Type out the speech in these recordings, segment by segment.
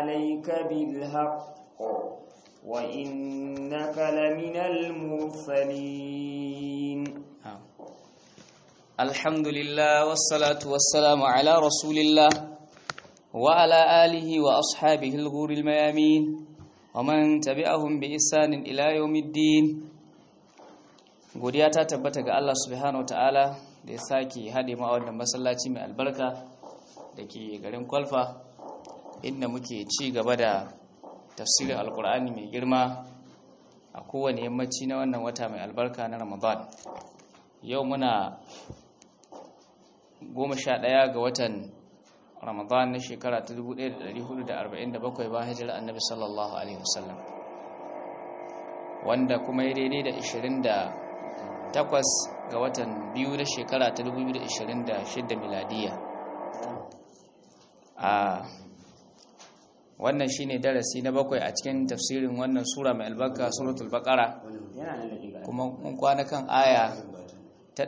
عليك بالحق وإنك لمن المرسلين الحمد لله والصلاة والسلام على رسول الله وعلى آله وأصحابه الغور الميامين ومن تبعهم بإحسان إلى يوم الدين godiya ta tabbata ga Allah subhanahu wataala da ya sake haɗe ma wannan masallaci mai albarka da ke garin kwalfa inda muke ci gaba da tafsirin alkur'ani mai girma a kowane yammaci na wannan wata mai albarka na ramadan yau muna goma sha ɗaya ga watan ramadan na shekara ta 1447 ba hijira annabi sallallahu alaihi wasallam wanda kuma ya daidai da 28 ga watan biyu na shekara ta 2026 miladiya a wannan shine darasi na bakwai a cikin tafsirin wannan sura mai albarka suratul baqara kuma mun kwana kan aya ta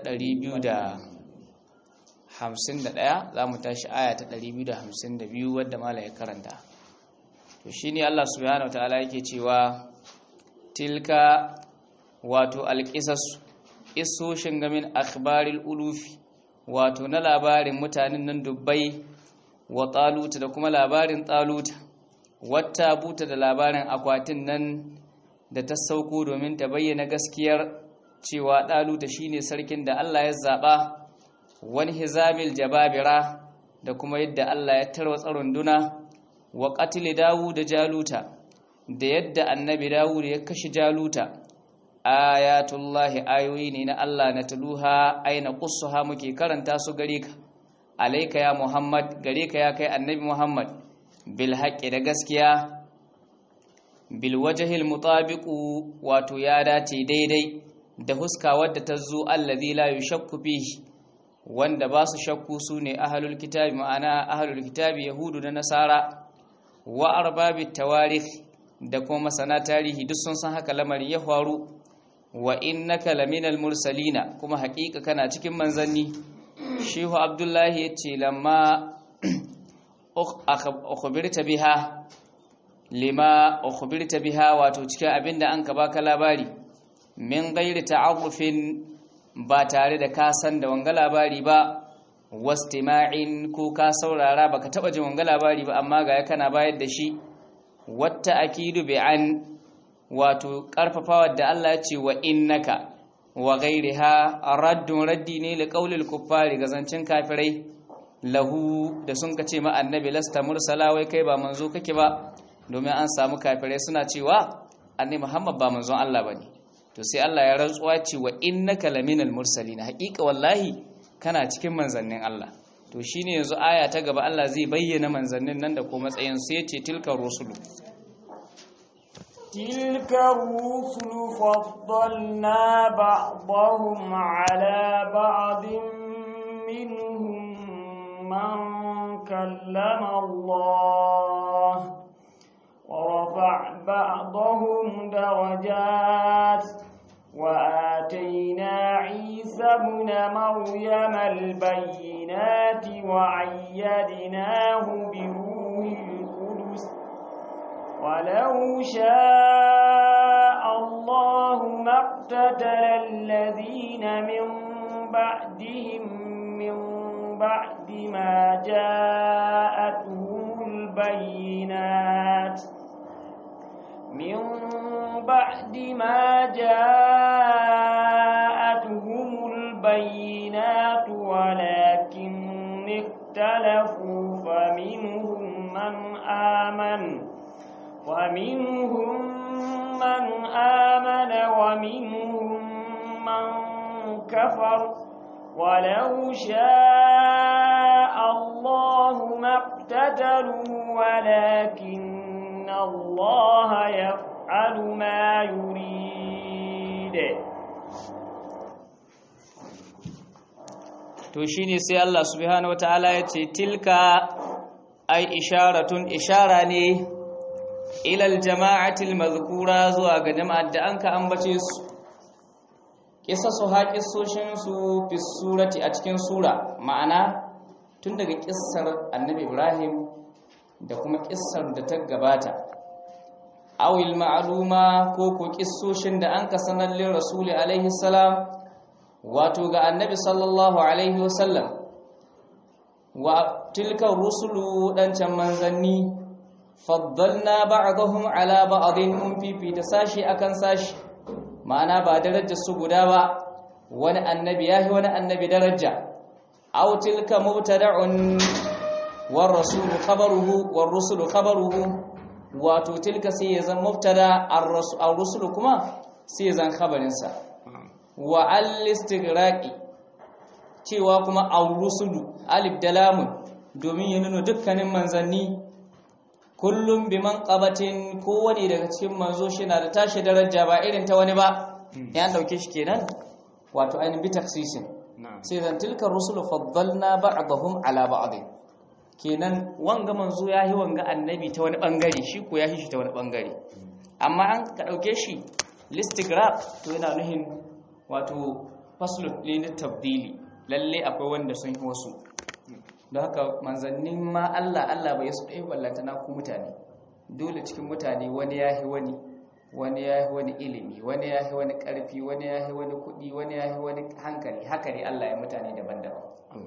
251 za mu tashi aya ta 252 wadda mala ya karanta to shine Allah subhanahu wataala yake cewa tilka wato alqisas isoshin gamin akhbaril ulufi wato na labarin mutanen nan dubbai wa taluta da kuma labarin taluta wata buta da labarin akwatin nan da ta sauko domin ta bayyana gaskiyar cewa ɗaluta shine sarkin da Allah ya zaɓa wani hizamil jababira da kuma yadda Allah ya tarwatsa runduna wa qatl Dawud da Jaluta da yadda annabi Dawud ya kashe Jaluta ayatullahi ayoyi ne na Allah na taluha aina qussuha muke karanta su gare ka alayka ya Muhammad gare ka ya kai annabi Muhammad bil haqqi da gaskiya bil wajhil mutabiqu wato ya dace daidai da huska wadda ta zo allazi la yushakku fihi wanda ba su shakku su ne ahalul kitabi ma'ana ahalul kitabi yahudu da nasara wa arbabit tawarikh da kuma masana tarihi duk sun san haka lamarin ya faru wa innaka laminal mursalina kuma haƙiƙa kana cikin manzanni shehu abdullahi yace lamma ukhbirta biha lima ukhbirta biha wato cikin abinda an ka baka labari min ghairi ta'arrufin ba tare da ka san da wanga labari ba wastima'in ko ka saurara baka taba jin wanga labari ba amma ga kana bayar da shi wata akidu bi an wato karfafawa da Allah ya ce wa innaka wa ghairiha raddun raddi ne li qaulil kuffari ga zancin kafirai lahu da sun ka ce ma annabi lasta mursala wai kai ba manzo kake ba domin an samu kafirai suna cewa annabi Muhammad ba manzon Allah bane to sai Allah ya rantsuwa ce wa innaka laminal mursalin haƙiƙa wallahi kana cikin manzannin Allah to shine yanzu aya ta gaba Allah zai bayyana manzannin nan da ko matsayin su yace tilka rusulu tilka rusulu faddalna ba'dahum ala ba'din minhum man kallama Allah ورفع بعضهم درجات وآتينا عيسى ابن مريم البينات وعيدناه بروح القدس ولو شاء الله ما اقتتل الذين من بعدهم من بعد ما جاءتهم البينات من بعد ما جاءتهم البينات ولكن اختلفوا فمنهم من آمن ومنهم من آمن ومنهم من كفر ولو شاء الله ما اقتتلوا ولكن الله يفعل ما يريد to shine sai Allah subhanahu wataala ya ce tilka ai isharatun ishara ne ilal jama'atil mazkura zuwa ga jama'ar da anka ambace su kisa su haƙisoshin su fi surati a cikin sura ma'ana tun daga kissar annabi Ibrahim da kuma kissar da ta gabata awil ma'luma ko ko kissoshin da an ka sanar lin rasuli alaihi salam wato ga annabi sallallahu alaihi wasallam wa tilka rusulu dancan manzanni faddalna ba'dahum ala ba'dhin mun fifita sashi akan sashi ma'ana ba darajar su guda ba wani annabi yahi wani annabi daraja aw tilka mubtada'un war rasulu khabaruhu war rusulu khabaruhu wato tilka sai ya zan mubtada ar rusulu kuma sai ya zan khabarin sa wa al-istighraqi cewa kuma ar-rusulu alif da lamun domin ya nuna dukkanin manzanni kullum bi manqabatin kowane daga cikin manzo shi na da tashi daraja ba irin ta wani ba ya dauke shi kenan wato ainihin bi taksisin sai zan tilka rusulu faddalna ba'dahum ala ba'd kenan wanga manzo yahi wanga annabi ta wani bangare shi ko yahi shi ta wani bangare amma an ka dauke shi listigraph to yana nuhin wato faslu ne tabdili lalle akwai wanda sun yi wasu don haka manzannin ma Allah Allah bai su ɗaya ballanta na ku mutane dole cikin mutane wani ya yi wani wani ya yi wani ilimi wani ya yi wani ƙarfi wani ya yi wani kuɗi wani ya yi wani hankali haka ne Allah ya mutane daban-daban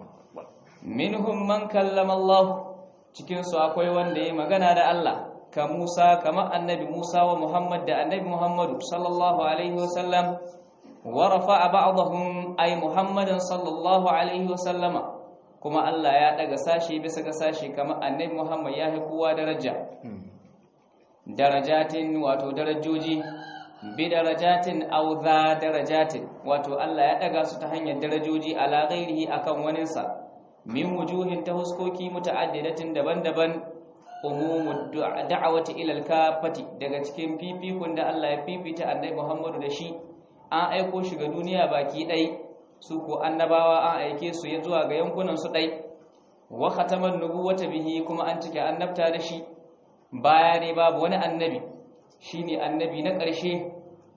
minhum man kallama Allah cikin su akwai wanda ya magana da Allah ka Musa kamar annabi Musa wa Muhammad da annabi Muhammadu sallallahu alaihi wasallam wa rafa'a ba'dahum ay Muhammadan sallallahu alaihi wasallama kuma Allah ya daga sashi bisa ga sashi kamar annabi Muhammad ya kowa daraja darajatin wato darajoji bi darajatin aw za darajatin wato Allah ya daga su ta hanyar darajoji ala ghairihi akan waninsa min wujuhin ta huskoki muta'addidatin daban-daban umumud da'awati ila al-kafati daga cikin fifikun da Allah ya fifita annabi Muhammadu da shi an aiko shi ga duniya baki ɗai su ko annabawa an aike su ya zuwa ga yankunan su ɗai wa khataman nubuwata bihi kuma an cike annabta da shi baya ne babu wani annabi shine annabi na ƙarshe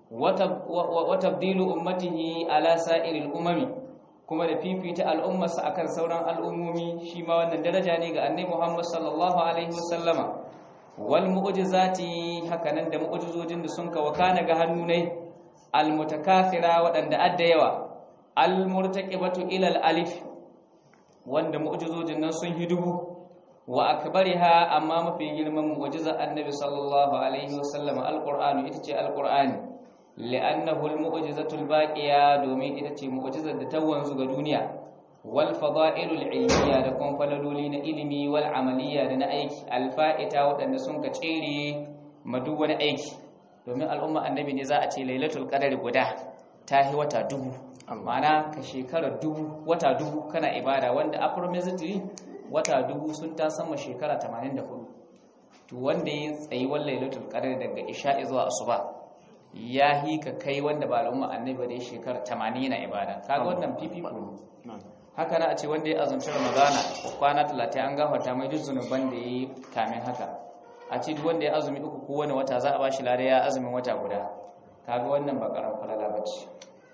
wa tabdilu ummatihi ala sa'iril umami kuma da fifita al'ummarsa akan sauran al'ummomi shi ma wannan daraja ne ga annabi Muhammad sallallahu alaihi wasallama wal mu'jizati hakanan da mu'jizojin da sun kawo kana ga hannu ne al mutakathira waɗanda adda yawa al murtaqibatu ila al alif wanda mu'jizojin nan sun hidubu wa akbariha amma mafi girman mu'jiza annabi sallallahu alaihi wasallama alqur'anu ita ce alqur'ani li'annahu almu'jizatul baqiya domin ita ce mu'jizar da ta wanzu ga duniya wal fada'ilul ilmiya da kuma falaloli na ilimi wal amaliya da na aiki alfa'ita waɗanda sun ka tsere madu wani aiki domin al'umma annabi ne za a ce lailatul qadari guda ta yi wata dubu ma'ana ka shekara dubu wata dubu kana ibada wanda approximately wata dubu sun ta sama shekara 84 to wanda ya tsayi wal lailatul qadari daga isha'i zuwa asuba ya hi ka kai wanda ba al'umma annabi da shekara 80 na ibada kaga wannan fifiko ne haka na a ce wanda ya azumci ramadana kwana 30 an gafarta mai duk zunuban da yayi kamin haka a ce duk wanda ya azumi uku ko wani wata za a bashi lare ya azumin wata guda kaga wannan ba karan falala bace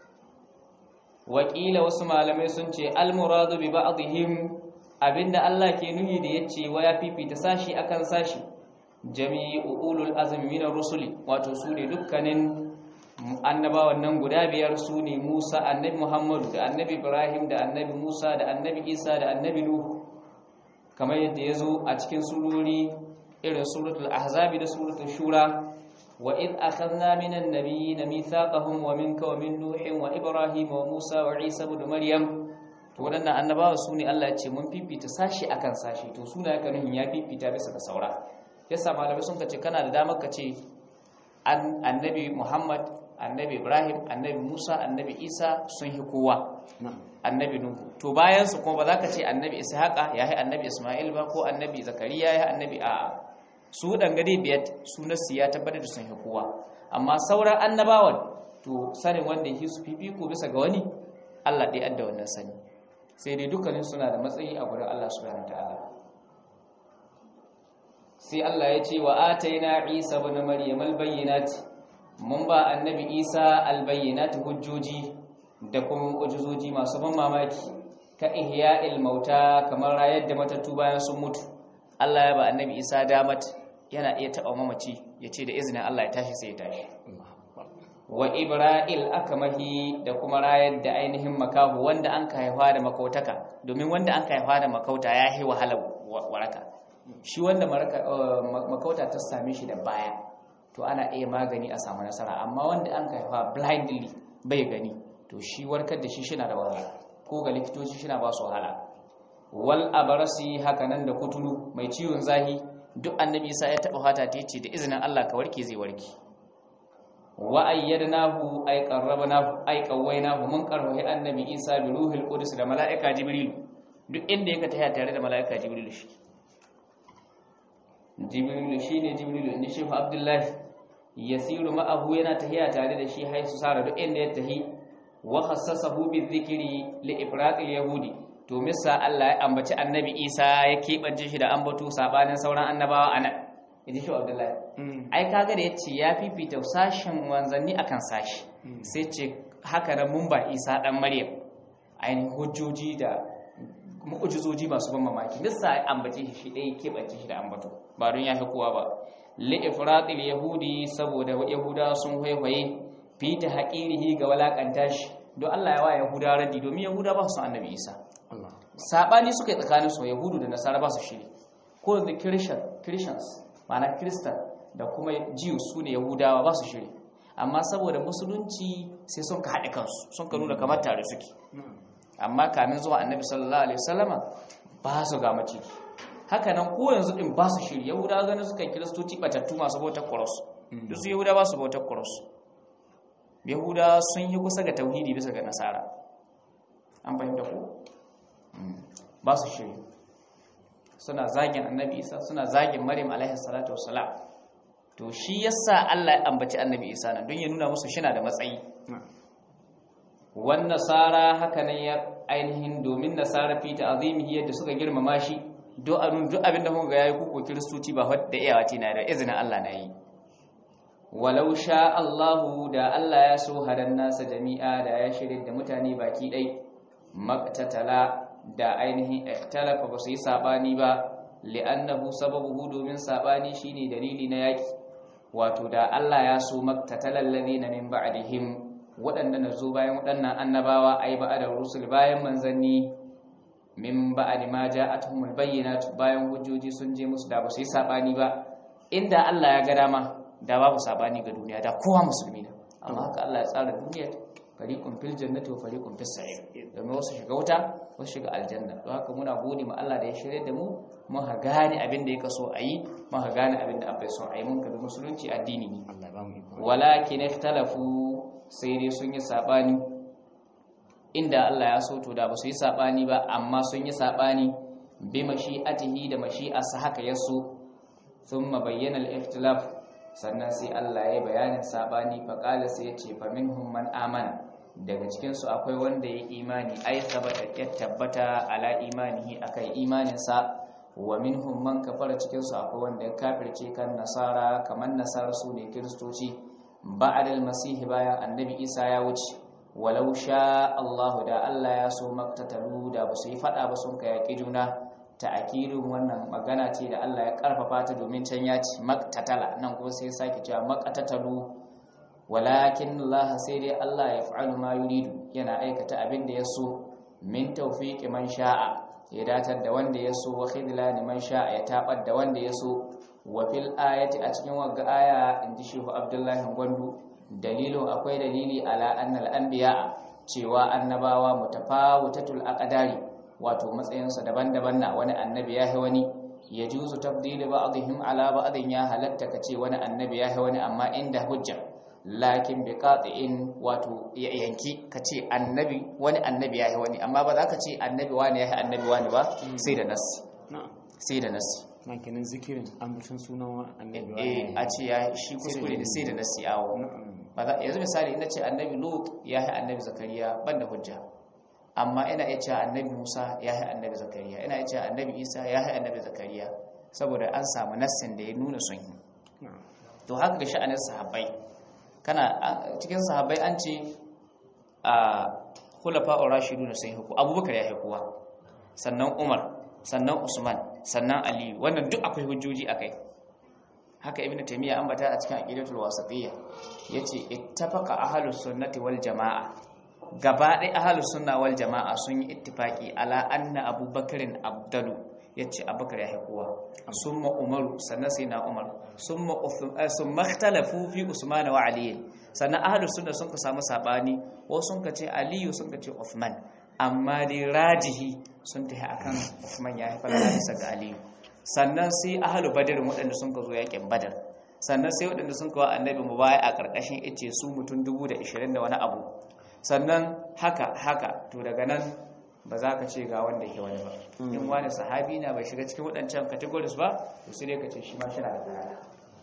wakila wasu malamai sun ce al-muradu bi ba'dihim abinda Allah ke nuhi da yace wa ya fifita sashi akan sashi jami'u ulul azmi min rusuli wato su ne dukkanin annabawan nan guda biyar su ne Musa annabi Muhammadu da annabi Ibrahim da annabi Musa da annabi Isa da annabi Nuh kamar yadda yazo a cikin surori irin suratul ahzab da suratul shura wa id akhadna minan nabiyyin mithaqahum wa minka wa min nuhin wa ibrahim wa musa wa isa ibn maryam to waɗannan annabawa su ne Allah ya ce mun fifita sashi akan sashi to suna yaka nuhin ya fifita bisa ga saura yasa malamai sun kace kana da damar kace annabi Muhammad annabi Ibrahim annabi Musa annabi Isa sun hi kowa annabi Nuhu to bayan su kuma ba za ka ce annabi Ishaqa ya yi annabi Isma'il ba ko annabi Zakariya ya yi annabi a'a su dangane biyar sunansu ya tabbatar da sun hi kowa amma sauran annabawan to sanin wanda yake su fifiko bisa ga wani Allah dai adda wannan sani sai dai dukkanin suna da matsayi a gurin Allah subhanahu wataala sai Allah ya ce wa ataina Isa ibn Maryam al-bayyinat mun ba annabi Isa al-bayyinat hujjoji da kuma mu'jizoji masu ban mamaki ka ihya'il mauta kamar rayar da matattu bayan sun mutu Allah ya ba annabi Isa damat yana iya taɓa mamaci ya ce da izinin Allah ya tashi sai ya tashi wa ibra'il akamahi da kuma rayar da ainihin makahu wanda an ka haifa da makautaka domin wanda an ka haifa da makauta ya yi wahala waraka shi wanda makauta ta same shi da baya to ana iya magani a samu nasara amma wanda an ka haifa blindly bai gani to shi warkar da shi shina da wahala ko ga likitoci shina ba su wahala wal abarasi hakanan da kuturu mai ciwon zahi duk annabi isa ya taba fata ta ce da izinin Allah ka warke zai warke wa ayyadnahu ay qarrabnahu ay qawwaynahu mun karfahi annabi isa bi ruhil qudus da malaika jibril duk inda yake taya tare da malaika jibril shi jibril shine jibril inda shehu abdullahi yasiru ma'ahu yana tahiya tare da shi haisu sara duk inda ya tahi wa khassasahu bi dhikri li ifraqil yahudi to misa Allah ya ambaci annabi Isa ya keɓance shi da ambato sabanin sauran annabawa anan yaji shi Abdullahi ai kaga da yace ya fifita sashen wanzanni akan sashi sai ce haka nan mun ba Isa dan Maryam ainihin hujjoji da mu'ujizoji masu ban mamaki misa ya ambace shi shi ɗaya keɓance shi da ambato ba don ya fi kowa ba li ifratil yahudi saboda yahuda sun haihuwaye fita haƙirihi ga walakanta shi don Allah ya wa yahuda raddi domin yahuda ba su annabi Isa sabani suka yi tsakanin su yahudu da nasara ba su shiri ko the christian christians ma'ana christian da kuma jews su ne yahudawa ba su shiri amma saboda musulunci sai sun ka haɗe kansu sun ka nuna kamar tare suke amma kamin zuwa annabi sallallahu alaihi wasallama ba su ga mace haka nan ko yanzu din ba su shiri yahudawa ganin suka kiristoci batattu masu bautar cross duk su yahudawa ba su bautar cross yahudawa sun yi kusa ga tauhidi bisa ga nasara an fahimta ko ba su shiri suna zagin annabi isa suna zagin maryam alaihi salatu wassalam to shi yasa Allah ya ambaci annabi isa nan don ya nuna musu shina da matsayi wan nasara haka nan ya ainihin domin nasara fi ta'zimihi yadda suka girmama shi do anun duk abin da kuka ga yayi kuko kristoci ba wadda iyawa tina da izinin Allah na yi walau sha Allahu da Allah ya so hadan nasa jami'a da ya shirye da mutane baki dai maktatala da ainihin ikhtalafa ba su yi sabani ba li'annahu sababuhu domin sabani shine dalili na yaki wato da Allah ya so maktatalal ladina min ba'dihim waɗanda na zo bayan waɗannan annabawa ai ba'da rusul bayan manzanni min ba'di ma ja'atuhumul bayyinatu bayan hujjoji sun je musu da ba su yi sabani ba inda Allah ya ga dama da babu sabani ga duniya da kowa musulmi ne amma haka Allah ya tsara duniya fariqun fil jannati wa fariqun fis sa'ir domin wasu shiga wuta wasu shiga aljanna don haka muna gode ma Allah da ya shirye da mu mun ha gane abin da yake so a yi mun ha gane abin da abai so a yi mun kabi musulunci addini ne walakin ikhtalafu sai dai sun yi sabani inda Allah ya so to da ba su yi sabani ba amma sun yi sabani bi mashi'atihi da mashi'arsa haka yaso thumma bayyana al-ikhtilaf sannan sai Allah ya bayanin sabani faqala sai ya ce fa minhum man amana daga cikin su akwai wanda ya imani ai sabata ya tabbata ala imanihi akai imanin sa wa minhum man kafara cikin su akwai wanda ya kafirce kan nasara kaman nasara su ne kristoci ba'da al-masih bayan annabi Isa ya wuce walau sha Allah da Allah ya so maktatalu da ba su yi fada ba sun kai yaki juna ta'akidin wannan magana ce da Allah ya karfafa ta domin can ya ci maktatala nan kuma sai sake cewa makatatalu walakin Allah sai dai Allah ya fa'alu ma yuridu yana aikata abin da ya so min tawfiqi man sha'a ya datar da wanda ya so wa khidlani man sha'a ya tabar da wanda ya so wa fil ayati a cikin wagga aya inji shehu Abdullahi Gwandu dalilin akwai dalili ala annal anbiya cewa annabawa mutafawutatul aqdari wato matsayinsa daban-daban na wani annabi ya wani ya juzu tabdili ba'dihim ala ba'din ya halatta kace wani annabi ya wani amma inda hujja lakin bi qati'in wato yanki kace annabi wani annabi ya wani amma ba za ka ce annabi wani ya annabi wani ba sai da nas sai da nas na kenan zikirin ambacin sunan annabi eh a ce ya shi kuskure da sai da nas yawo ba za yanzu misali ina ce annabi lut ya annabi zakariya banda hujja amma ina iya cewa annabi Musa ya yi annabi Zakariya ina iya cewa annabi Isa ya yi annabi Zakariya saboda an samu nassin da ya nuna sun yi to haka ga sha'anin sahabbai kana cikin sahabbai an ce a khulafa ar-rashidun sun huku Abubakar ya hukuwa sannan Umar sannan Usman sannan aliyu wannan duk akwai hujjoji akai haka ibnu taymiya ambata a cikin aqidatul wasatiyya yace ittafaqa ahlus sunnati wal jamaa gaba ɗaya ahlus sunna wal jamaa sun yi ittifaqi ala anna abubakarin abdalu yace abubakar ya haikuwa summa umaru sannan sai na umar summa uthman summa ikhtalafu fi usman wa ali sannan ahlus sunna sun ka samu sabani wasu sun ka ce aliyu sun ka ce uthman amma dai rajihi sun tafi akan uthman ya haifar da bisa ga aliyu sannan sai ahalu badar waɗanda sun ka zo yakin badar sannan sai waɗanda sun kawo annabi mu baya a ƙarƙashin ice su mutum dubu da ishirin da wani abu sannan haka haka to daga nan ba za ka ce ga wanda ke wani ba in wani sahabi na bai shiga cikin waɗancan categories ba to sai dai ka ce shi ma shi na da tsara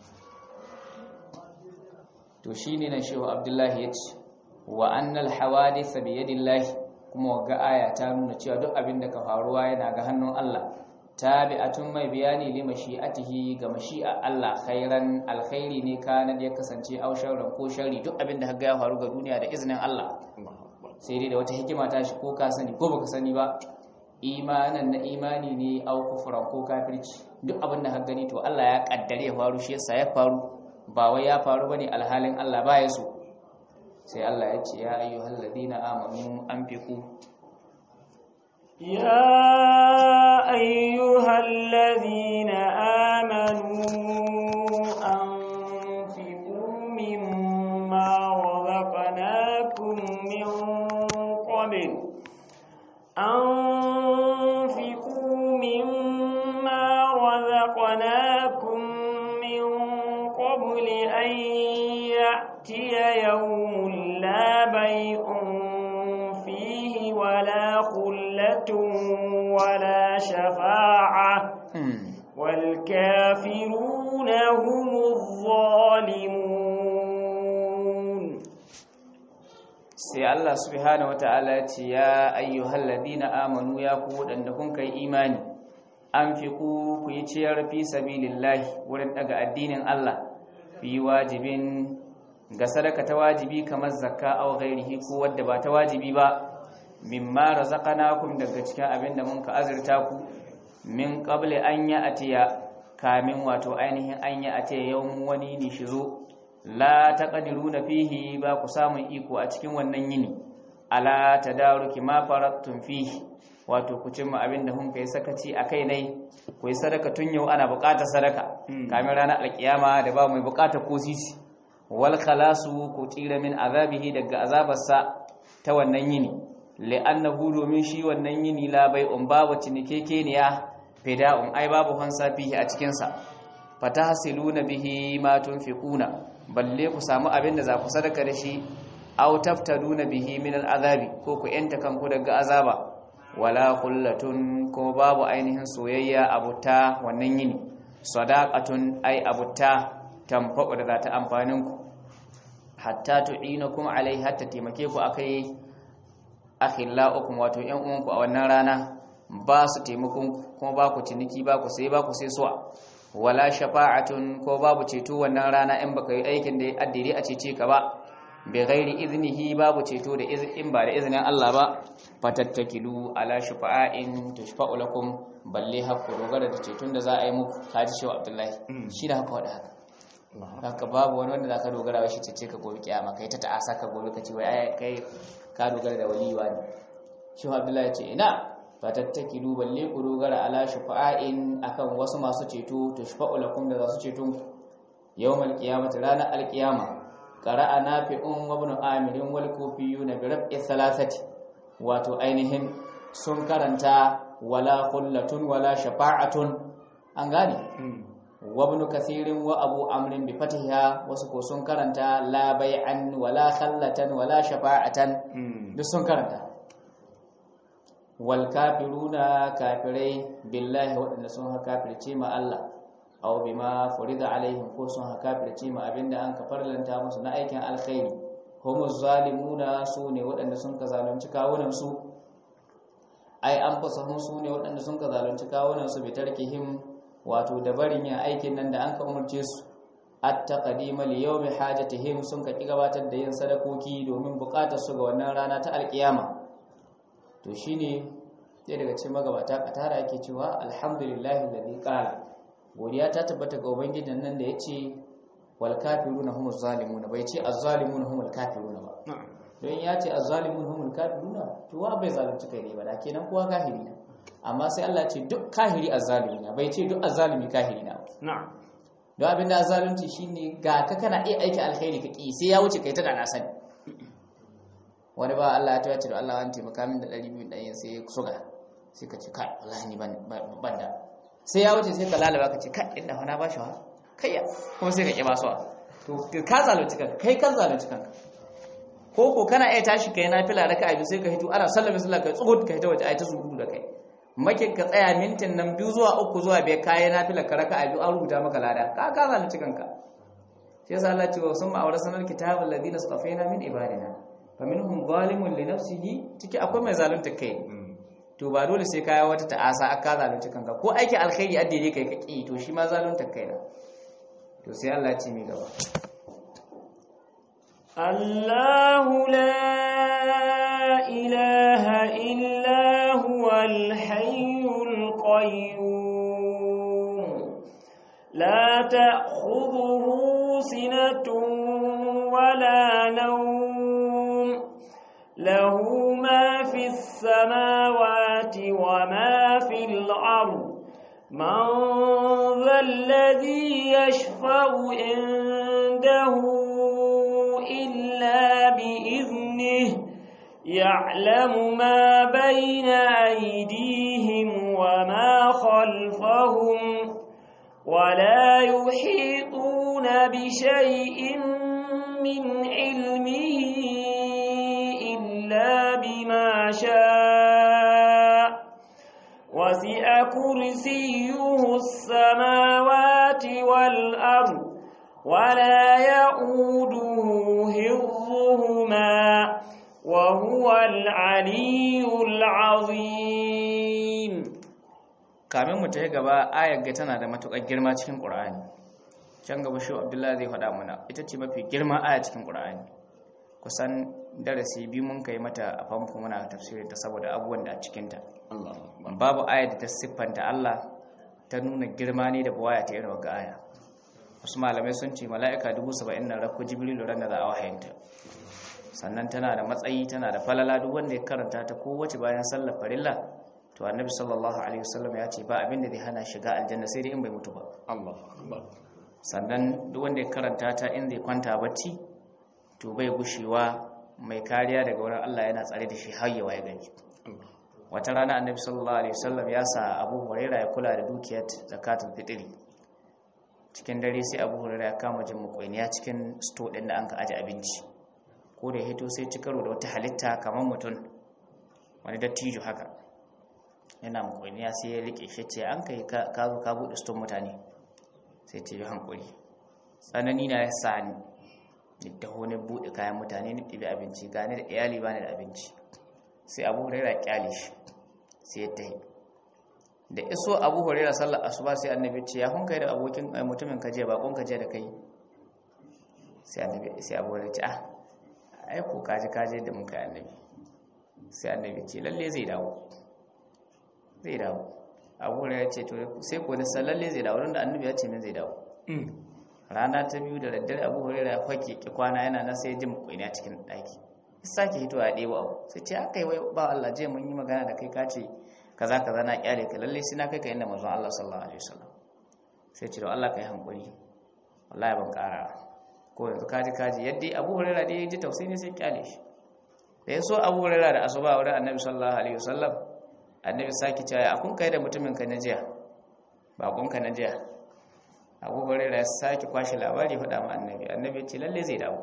to shi ne na shehu abdullahi ya ce wa annal hawadith bi yadillahi kuma ga aya ta nuna cewa duk abin da ka faruwa yana ga hannun Allah tabi'atun mai bayani li mashi'atihi ga mashi'a Allah khairan alkhairi ne kana da ya kasance au sharran ko sharri duk abin da kaga ya faru ga duniya da izinin Allah sai dai da wata hikima ta shi ko ka sani ko baka sani ba imanan na imani ne au kufran ko kafirci duk abin da ka gani to Allah ya kaddare ya faru shi yasa ya faru ba wai ya faru bane alhalin Allah ba ya so sai Allah ya ce ya ayyuhal ladina amanu anfiqu يا أيها الذين آمنوا أنفقوا مما رزقناكم من قبل أنفقوا مما رزقناكم من قبل أن يأتي يوم لا بيع فيه ولا خلة ولا شفاعة والكافرون هم الظالمون sai Allah subhanahu wataala ya ce ya ayyuhal ladina amanu ya ku wadanda kun kai imani anfiqu ku yi ciyar fi sabilillahi wurin daga addinin Allah fi wajibin ga sadaka ta wajibi kamar zakka aw ghairihi ko wadda ba ta wajibi ba mimma razaqnakum daga cikin abin da mun ka azurta ku min qabli an ya atiya kamin wato ainihin an ya atiya yawmun wani ne shi zo la taqdiruna fihi ba ku samun iko a cikin wannan yini ala tadaruki ma farattum fihi wato ku cimma abin da kun kai sakaci akai nai ku yi sadaka tun yau ana buƙatar sadaka kamin ranar alkiyama da ba mai buƙatar ko sisi wal khalasu ku tsira min azabihi daga azabarsa ta wannan yini li'annahu domin shi wannan yini la bai'un babu cinikekeniya fida'un ai babu hansa fihi a cikin sa fatahsiluna bihi ma tunfiquna balle ku samu abin da za ku sadaka da shi aw taftaduna bihi min al'azabi ko ku yanta kanku daga azaba wala khullatun ko babu ainihin soyayya abuta wannan yini sadaqatun ai abuta tamfa'u da za ta amfanin ku hatta tu'inakum alai hatta taimake ku akai akhillaukum wato yan uwanku a wannan rana ba su taimakon kuma ba ku ciniki ba ku sai ba ku sai suwa wala shafa'atun ko babu ceto wannan rana in baka yi aikin da ya addire a cece ka ba bi ghairi iznihi babu ceto da in ba da izinin Allah ba fatattakilu ala shafa'in tushfa'u lakum balle hakku dogara da ceton da za a yi muku kaji shi Abdullahi shi da haka wada haka haka babu wani wanda zaka dogara wa shi cece ka gobe kiyama kai ta ta'asa ka gobe ka ce wai ai kai ka dogara da waliwa ne shi Abdullahi ya ce ina fatattakilu balle ku dogara ala shafa'in akan wasu masu ceto tushfa'u lakum da za su ceto yawmal qiyamati ranar alqiyama qara'a nafi'un wa ibn amirin wal kufiyuna bi rab'i thalathati wato ainihin sun karanta wala khullatun wala shafa'atun an gane wa ibn kathirin wa abu amrin bi fatiha wasu ko sun karanta la bai'an wala khallatan wala shafa'atan duk sun karanta wal kafiruna kafirai billahi waɗanda sun haka kafirce ma Allah aw bima furida alaihim ko sun haka kafirce ma abinda an ka farlanta musu na aikin alkhairi humu zalimuna su ne waɗanda sun ka zalunci kawunan su ai an fasahun su ne waɗanda sun ka zalunci kawunan su bi tarkihim wato da barin yin aikin nan da an ka umarce su at-taqdima li yawmi hajatihim sun ka ki gabatar da yin sadakoki domin bukatar su ga wannan rana ta alkiyama to shine sai daga cikin magabata katara yake cewa alhamdulillahi alladhi qala godiya ta tabbata ga ubangijin nan da yace wal kafiruna humuz zalimun bai ce az-zalimuna humul kafiruna ba don ya ce az-zalimun humul kafiruna to wa bai zalunci kai ne ba da kenan kowa kahiri ne amma sai Allah ce duk kahiri azzalimi na bai ce duk azzalimi kahiri na na'am don abinda azzalunci shine ga ka kana iya aiki alkhairi ka ki sai ya wuce kai ta da na sani wani ba Allah ya tawace da Allah an taimaka min da 200 ɗayan sai ya suga sai ka ce kai wallahi ni ban ban da sai ya wuce sai ka lalaba ka ce kai inda fa na bashi wa kai ya kuma sai ka ki basuwa to ka zalunci kanka kai kan zalunci kanka ko ko kana iya tashi kai na fila raka biyu sai ka hito ana sallame sallah kai tsugut ka hito waje ai ta surutu da kai makin ka tsaya mintin nan biyu zuwa uku zuwa bai kayi na fila ka raka biyu an rubuta maka lada ka ka zalunci kanka shi yasa Allah ce wa sun ma'aura sanar kitabul ladina safaina min ibadina faminhum zalimun li nafsihi ciki akwai mai zalunta kai to ba dole sai kaya wata ta'asa aka zalunci kanka ko aiki alkhairi addini kai kake to shi ma zalunta kai na to sai Allah ya ce mi gaba الله لا إله إلا هو الحي القيوم لا تأخذه سنة ولا نوم له ما في السماوات وما في الأرض من ذا الذي يشفع عنده إلا بإذنه يعلم ما بين أيديهم وما خلفهم ولا يحيطون بشيء من علمه إلا بما شاء وسع كرسيه السماوات والأرض ولا يؤوده حفظهما وهو العلي العظيم kamin mu tafi gaba ayar ga tana da matukar girma cikin Qur'ani can gaba shi Abdullahi zai faɗa mana ita ce mafi girma aya cikin Qur'ani kusan darasi biyu mun kai mata a famfo muna tafsirin ta saboda abubuwan da a cikin ta babu aya da ta siffanta Allah ta nuna girma ne da buwaya ta irin ga aya wasu malamai sun ce mala'ika dubu saba'in na rakko jibrilu ran da za a wahayanta sannan tana da matsayi tana da falala duk wanda ya karanta ta kowace bayan sallar farilla to annabi sallallahu alaihi wasallam ya ce ba abin da zai hana shiga aljanna sai dai in bai mutu ba sannan duk wanda ya karanta ta in zai kwanta bacci to bai gushewa mai kariya daga wurin Allah yana tsare da shi har yawa ya gani wata rana annabi sallallahu alaihi wasallam ya sa Abu Hurairah ya kula da dukiyar zakatul fitri cikin dare sai Abu Hurairah ya kama jin mukoiniya cikin sto din da an ka aje abinci ko da hito sai ci karo da wata halitta kamar mutum wani dattijo haka yana mukoiniya sai ya rike shi ce an kai ka zo ka buɗe ston mutane sai ce yi hankuri tsanani na ya sa ni ni taho ne buɗe kayan mutane ni ɗibi abinci gane da iyali ba ni da abinci sai abu huraira kyale shi sai ya tahi da iso abu huraira sallar asuba sai annabi ce ya kun kai da abokin mutumin kaje bakon kaje da kai sai annabi sai abu huraira ce ah ai ko kaje kaje da mun kai annabi sai annabi ce lalle zai dawo zai dawo abu huraira ce to sai ko da sallalle zai dawo da annabi ya ce min zai dawo rana ta biyu da daddare abu huraira ya fake ki kwana yana na sai jin kuini a cikin daki sake hito a ɗebo abu sai ce aka yi wai ba Allah je mun yi magana da kai kace kaza kaza na kyale ka lalle sai na kai ka inda manzon Allah sallallahu alaihi wasallam sai ce da Allah kai hankuri wallahi ban ƙara ko yanzu kaji kaji yadda Abu Hurairah dai ji tausayi ne sai kyale shi da ya so Abu Hurairah da asuba wurin Annabi sallallahu alaihi wasallam Annabi saki cewa akun kai da mutumin ka na jiya bakon ka na jiya Abu Hurairah ya saki kwashi labari faɗa ma Annabi Annabi ya ce lalle zai dawo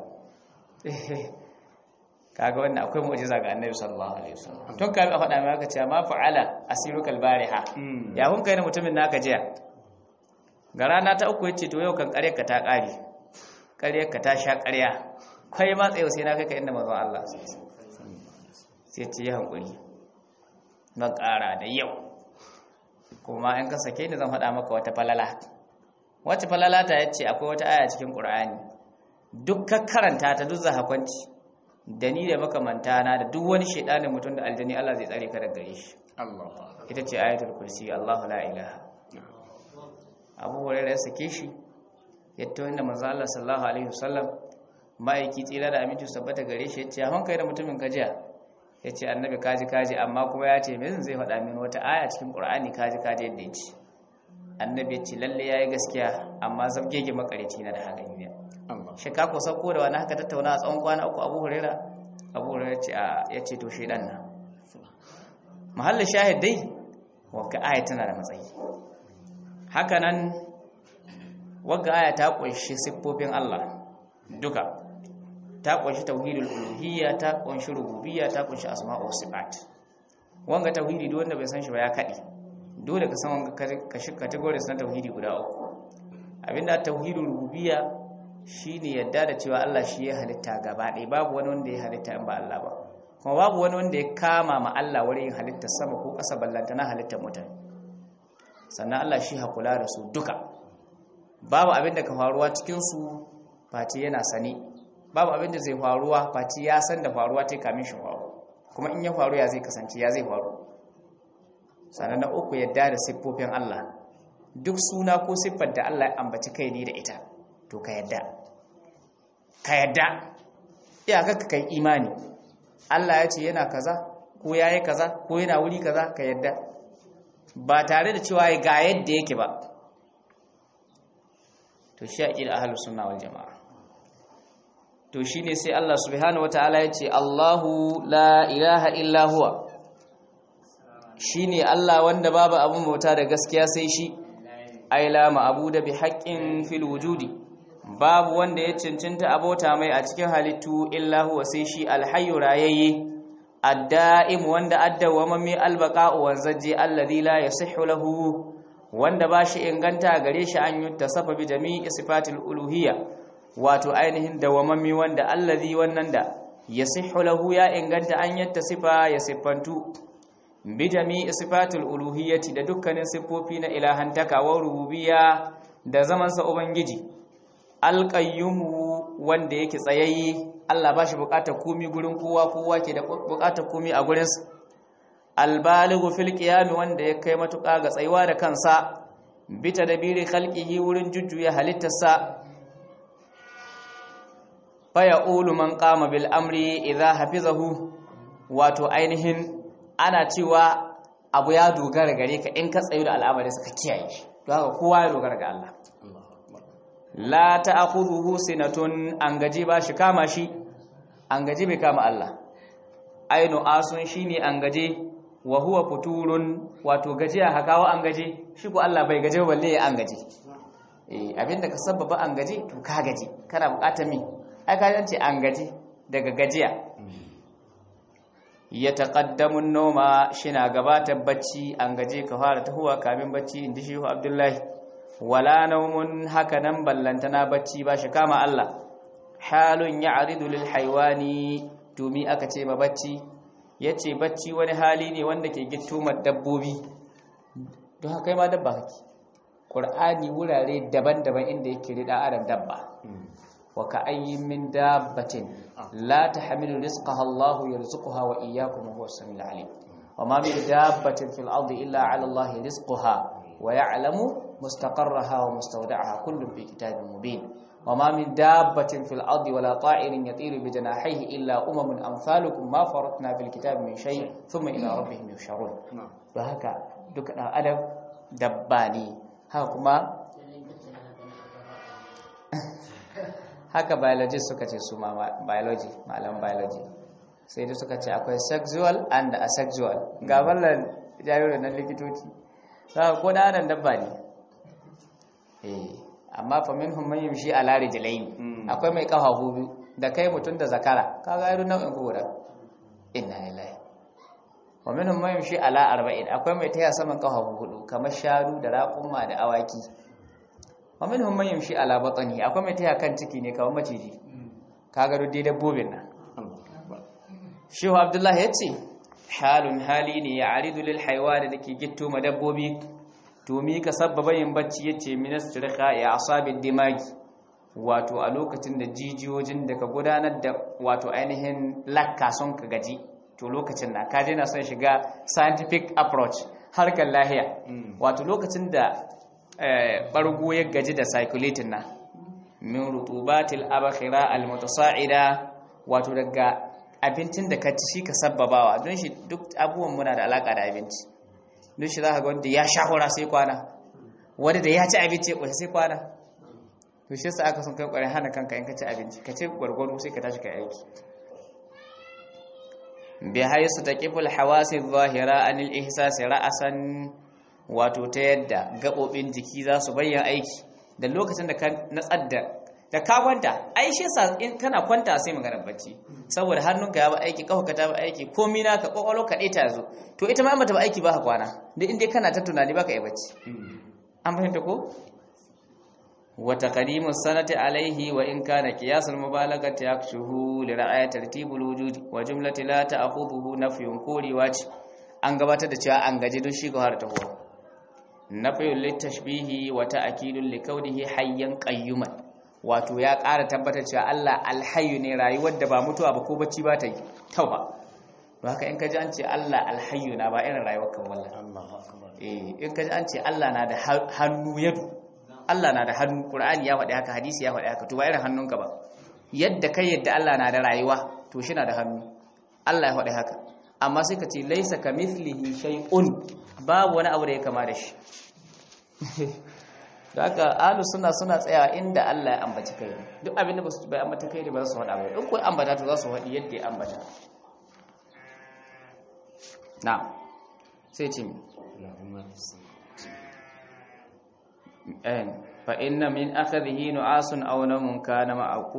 kaga wannan akwai mu'jiza ga Annabi sallallahu alaihi wasallam tun kai a faɗa mai aka ce ma fa'ala asiruka albariha ya kun kai da mutumin naka jiya ga rana ta uku yace to yau kan ƙarya ka ta ƙare ƙarya ka ta sha ƙarya kai ma tsayo sai na kai ka inda manzon Allah sai ce ya hankuri ban ƙara da yau kuma in ka sake ni zan faɗa maka wata falala wacce falala ta yace akwai wata aya cikin Qur'ani duk ka karanta ta duk zahakwanci da ni da makamanta na da duk wani shedanin mutum da aljani Allah zai tsare ka daga gare shi Allah ita ce ayatul kursi Allahu la ilaha Abu Hurairah ya sake shi yatta inda manzo Allah sallallahu alaihi wasallam ma'aiki tsira da aminci sabbata gare shi yace hon kai da mutumin kajiya yace annabi kaji kaji amma kuma ya ce min zai faɗa min wata aya cikin Qur'ani kaji kaji yadda yace annabi yace lalle yayi gaskiya amma zabgege makareci na da hakan ne Allah shi ka ko sauko da wani haka tattauna a tsawon kwana uku Abu Hurairah Abu Hurairah yace a yace to shedan na mahallin shahid dai wagga aya tana da matsayi hakanan wagga aya ta kunshi siffofin Allah duka ta kunshi tauhidul uluhiyya ta kunshi rububiyya ta kunshi asma'u sifat wanga tauhidi duk wanda bai san shi ba ya kadi dole ka san wanga kashi categories na tauhidi guda uku abinda tauhidul rububiyya shine yadda da cewa Allah shi ya halitta gaba ɗaya babu wani wanda ya halitta in ba Allah ba kuma babu wani wanda ya kama ma Allah wurin halittar sama ko ƙasa ballanta na halittar mutane sannan Allah shi hakula da su duka babu abin da ka faruwa cikinsu fati yana sani babu abin da zai faruwa fati ya san da faruwa ta kamin shi faru kuma in ya faru ya zai kasance ya zai faru sannan na uku yadda da siffofin Allah duk suna ko siffar da Allah ya ambaci kai ne da ita to ka yadda ka yadda iyaka ka kai imani Allah ya ce yana kaza ko ya yi kaza ko yana wuri kaza ka yadda ba tare da cewa ga yadda yake ba to shi a ƙila ahalus sunna wal jama'a to shine sai Allah subhanahu wataala ya ce Allahu la ilaha illa huwa shine Allah wanda babu abun bauta da gaskiya sai shi ai la ma'budu bi haqqin fil wujudi babu wanda ya cancanta abota mai a cikin halittu illa huwa sai shi alhayyu rayayye adda'im wanda addawama mai albaqa'u wanzaji alladhi la yasihhu lahu wanda bashi inganta gare shi an yutta sababi jami'i sifatil uluhiyya wato ainihin dawamami wanda alladhi wannan da yasihhu lahu ya inganta an yatta sifa ya siffantu bi jami'i sifatil uluhiyyati da dukkanin siffofi na ilahantaka wa rububiyya da zamansa ubangiji alƙayyumu wanda yake tsayayye Allah ba shi buƙatar komi gurin kowa kowa ke da buƙatar komi a gurinsa albaligu fil qiyam wanda ya kai matuƙa ga tsayuwa da kansa bita da biri khalqihi wurin jujjuya halittarsa fa yaqulu man qama bil amri idha hafizahu wato ainihin ana cewa abu ya dogara gare ka in ka tsayu da al'amari suka kiyaye shi don haka kowa ya dogara ga Allah la ta'khudhuhu sinatun an gaji ba shi kama shi an gaji bai kama Allah ainu asun shine an gaje wa huwa futurun wato gajiya hakawa an gaje shi ko Allah bai gaje balle ya an gaje eh abinda ka sababa an gaje to ka gaje kana bukatar mi ai ka ce an gaje daga gajiya ya taqaddamu an-nawma shina gabatar bacci an gaje ka fara tahuwa kamin bacci inda shehu Abdullahi wala naumun haka nan ballantana bacci ba shi kama Allah halun ya'ridu lil haywani tumi aka ce ma bacci yace bacci wani hali ne wanda ke gittumar dabbobi don haka kai ma dabba kake qur'ani wurare daban-daban inda yake rida adam dabba wa ka ayyin min dabbatin la tahmilu rizqaha Allahu yarzuquha wa iyyakum huwa as-sami'ul 'alim wa ma min dabbatin fil ardi illa 'ala Allahi rizquha wa ya'lamu مستقرها ومستودعها كل في كتاب مبين وما من دابة في الأرض ولا طائر يطير بجناحيه إلا أمم أمثالكم ما فرطنا في الكتاب من شيء ثم إلى ربهم يحشرون وهكا دك أدب دباني هكما haka biologist suka ce su ma biology malam biology sai da suka ce akwai sexual and asexual ga ballan jaririn nan likitoci ko da adam dabba ne amma fa minhum man yamshi ala rijlayn akwai mai kafa biyu da kai mutun da zakara kaga irin nau'in ku guda inna lillahi wa minhum man yamshi ala arba'in akwai mai taya saman kafa hudu kamar sharu da raƙuma da awaki wa minhum man yamshi ala batni akwai mai taya kan ciki ne kamar maciji kaga duk dabbobin nan shehu abdullahi yace halun hali ne ya aridu lil haywani dake gitto ma dabbobi to mi ka sabbaba yin bacci yace ministrika ya asabid dimagi wato a lokacin da jijiyojin da ka gudanar da wato ainihin lakka son ka gaji to lokacin na ka na son shiga scientific approach harkar lahiya wato lokacin da bargo ya gaji da circulating na min rutubatil abakhira almutasa'ida wato daga abincin da ka ci shi ka sabbabawa don shi duk abubuwan muna da alaka da abinci don shi zaka ga wanda ya sha hura sai kwana wanda da ya ci abinci ya sai kwana to shi yasa aka son kai kwarin hana kanka in ka ci abinci ka ci gwargwaro sai ka tashi ka aiki bi haisu taqiful hawasi zahira anil ihsasi ra'asan wato ta yadda gabobin jiki za su bayyana aiki da lokacin da ka natsar da da ka kwanta ai shi yasa in kana kwanta sai magana bacci saboda hannunka ya ba aiki kafa ta ba aiki komai naka kwakwalo ka ta zo to ita ma mata ba aiki ba ka kwana duk inda kana ta tunani baka yi bacci an fahimta ko وتقديم السنة عليه وإن كان قياس المبالغة يكشه لرعاية ترتيب الوجود وجملة لا تأخذه نفي كوري واجه an gabatar da cewa an gaji don shi har ta huwa nafiyul litashbihi wa ta'kidul likawnihi hayyan qayyuman wato ya ƙara tabbatar cewa Allah alhayyu ne rayuwar da ba mutuwa ba ko bacci ba ta yi tauba don haka in ka ji an ce Allah alhayyu na ba irin rayuwar kan wallahi Allahu akbar eh in ka ji an ce Allah na da hannu yadu Allah na da hannu Qur'ani ya faɗi haka hadisi ya faɗi haka to ba irin hannunka ba yadda kai yadda Allah na da rayuwa to shi na da hannu Allah ya faɗi haka amma sai ka ce laisa kamithlihi shay'un babu wani abu da ya kama da shi da haka ahlu sunna suna tsaya inda Allah ya ambaci kai duk abin da ba su bai ambata kai da ba za su faɗa ba in ko ambata to za su faɗi yadda ya ambata na sai ce mi فإن من أخذه نعاس أو نوم كان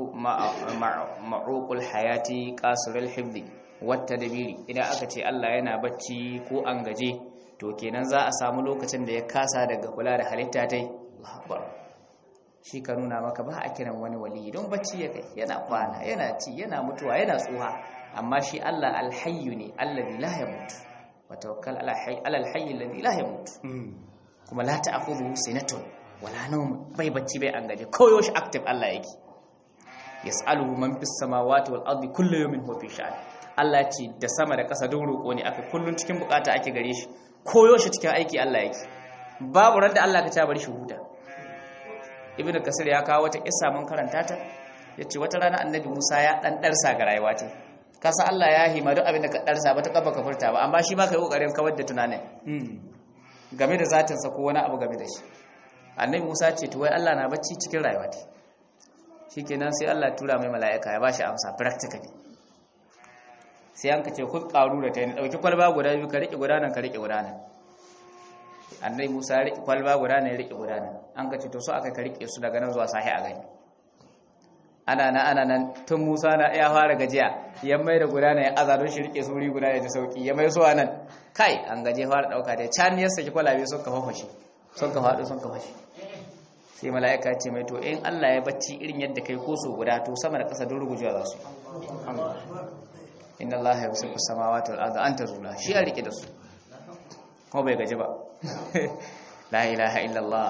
معوق الحياة قاصر الحفظ والتدبير إذا أكتي الله yana bacci ko an gaje to kenan za a samu lokacin da ya kasa daga kula da halitta tai Allahu Akbar shi ka nuna maka ba a kiran wani wali don bacci ya kai yana kwana yana ci yana mutuwa yana tsuha amma shi Allah alhayyu ne alladhi la yamut wa tawakkal ala alhayy alladhi la yamut kuma la ta'khudhu sinatun wala nawm bai bacci bai an gaje koyo shi active Allah yake yas'aluhu man fis samawati wal ardi kullu yawmin huwa fi sha'an Allah ce da sama da ƙasa don roƙo ne aka kullun cikin bukata ake gare shi koyo shi cikin aiki Allah yake babu ran da Allah ka ta bari shi huta ibnu kasir ya kawo wata kissa mun karanta ta yace wata rana annabi Musa ya dan darsa ga rayuwa ce kasa Allah ya hima duk abin da ka darsa ba ta kafa ka furta ba amma shi ma kai kokarin kawar da tunanin game da zatinsa ko wani abu game da shi annabi musa ce to wai allah na bacci cikin rayuwa ta shi kenan sai allah tura mai mala'ika ya ba shi amsa practically sai an ka ce kun karu da ta yi ɗauki kwalba guda biyu ka riƙe gudanar ka riƙe gudanar annabi musa ya riƙe kwalba gudanar ya riƙe gudanar an ka ce to so aka ka riƙe su daga nan zuwa sahi a gani ana nan ana nan tun musa na ya fara gajiya ya mai da gudanar ya aza don shi riƙe su wuri guda ya ji sauki ya mai so a nan kai an gaje fara ɗauka da can ya saki kwalabe sun ka fafashe sun ka faɗo sun ka fashe sai mala'ika ce mai to in Allah ya bacci irin yadda kai ko so guda to sama da ƙasa don rugujewa za su inna Allah ya wasu samawati wal ardi an tazula shi ya rike da su kuma bai gaji ba la ilaha illallah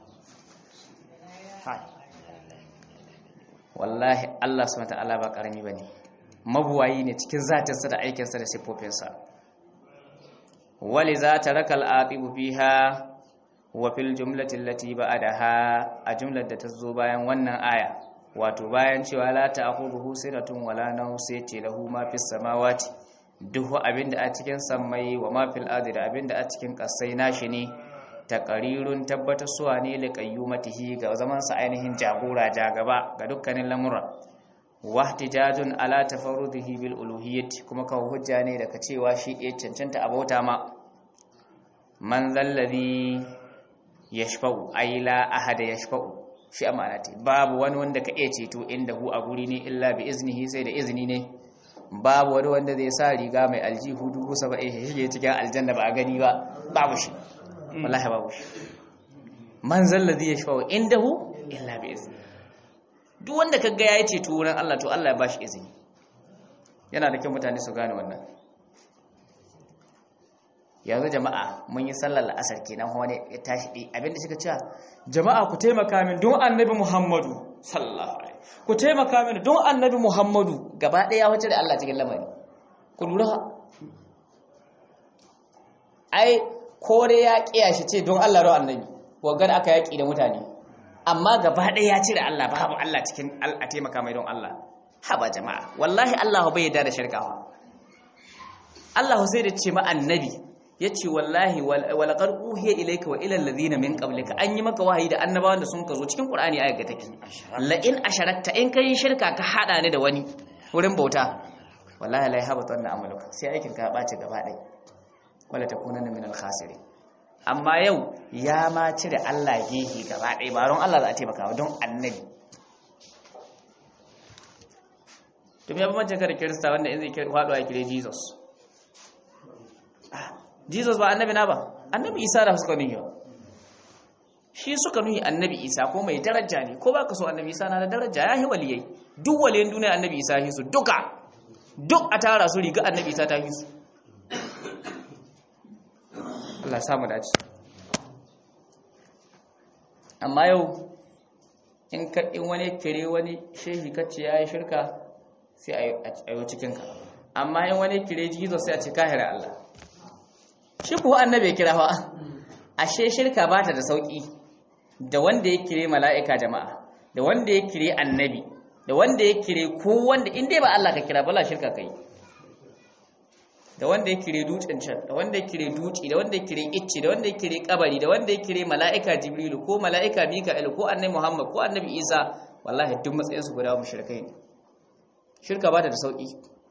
wallahi Allah subhanahu wa ta'ala ba karami bane mabuwayi ne cikin zatinsa da aikinsa da siffofinsa wali za ta raka al'aƙibu fiha wa fil jumlatin lati ba'adaha a jumlar da ta zo bayan wannan aya wato bayan cewa la ta'khudhuhu sinatun wala nawm sai ce lahu ma fis samawati duk abinda a cikin sammai wa ma fil ardi da abinda a cikin kasai nashi ne taqarirun tabbatarsuwa ne li qayyumatihi ga zaman sa ainihin jagora jagaba ga dukkanin lamura wahtijajun ala tafarrudihi bil uluhiyyati kuma kawo hujja ne daga cewa shi ya cancanta abauta ma man zallazi yashfa'u ay la ahada yashfa'u shi amanati babu wani wanda ka iya ceto inda hu a guri ne illa bi iznihi sai da izini ne babu wani wanda zai sa riga mai aljihu dubu saba'in shi shige cikin aljanna ba a gani ba babu shi wallahi babu shi man zallazi yashfa'u indahu illa bi iznihi duk wanda ka ga ya ceto wurin Allah to Allah ya bashi izini yana da kyau mutane su gane wannan yanzu jama'a mun yi sallar la'asar kenan wani ya tashi ɗi abinda suka cewa jama'a ku taimaka min don annabi muhammadu sallallahu alaihi ku taimaka min don annabi muhammadu gaba ɗaya wacce da Allah cikin lamari ku lura ai kore ya kiya shi ce don Allah ro annabi wagar aka yaki da mutane amma gaba ɗaya ya cire Allah babu Allah cikin a taimaka mai don Allah haba jama'a wallahi Allah bai yarda da shirkawa Allah sai da ce ma annabi yace wallahi walaqad uhiya ilayka wa ila alladhina min qablika an yi maka wahayi da annabawan da sun ka zo cikin Qur'ani ayat ga take la in asharakta in kai shirka ka hada ni da wani wurin bauta wallahi la yahbatu anna amaluka sai aikin ka ya bace gaba ɗaya wala takunanna min al-khasirin amma yau ya ma cire Allah gehe gaba ɗaya ba don Allah za a taimaka ba don annabi to me bambancin ka da kirista wanda in zai faɗo a kire Jesus Jesus ba annabi na ba annabi Isa da suka nuhi shi suka nuhi annabi Isa ko mai daraja ne ko baka so annabi Isa na da daraja ya yi waliyai duk waliyan duniya annabi Isa shi su duka duk a tara su riga annabi Isa ta fi su Allah samu dace amma yau in ka in wani kire wani shehi kace yayi shirka sai a yi cikin ka amma in wani kire Jesus sai a ce kahira Allah shi ko annabi ya kira fa ashe shirka bata da sauki da wanda ya kire mala'ika jama'a da wanda ya kire annabi da wanda ya kire ko wanda in dai ba Allah ka kira bala shirka kai da wanda ya kire dutsen can da wanda ya kire duci da wanda ya kire icce da wanda ya kire kabari da wanda ya kire mala'ika jibrilu ko mala'ika mika'il ko annabi muhammad ko annabi isa wallahi duk matsayin su guda mushrikai ne shirka ba ta da sauki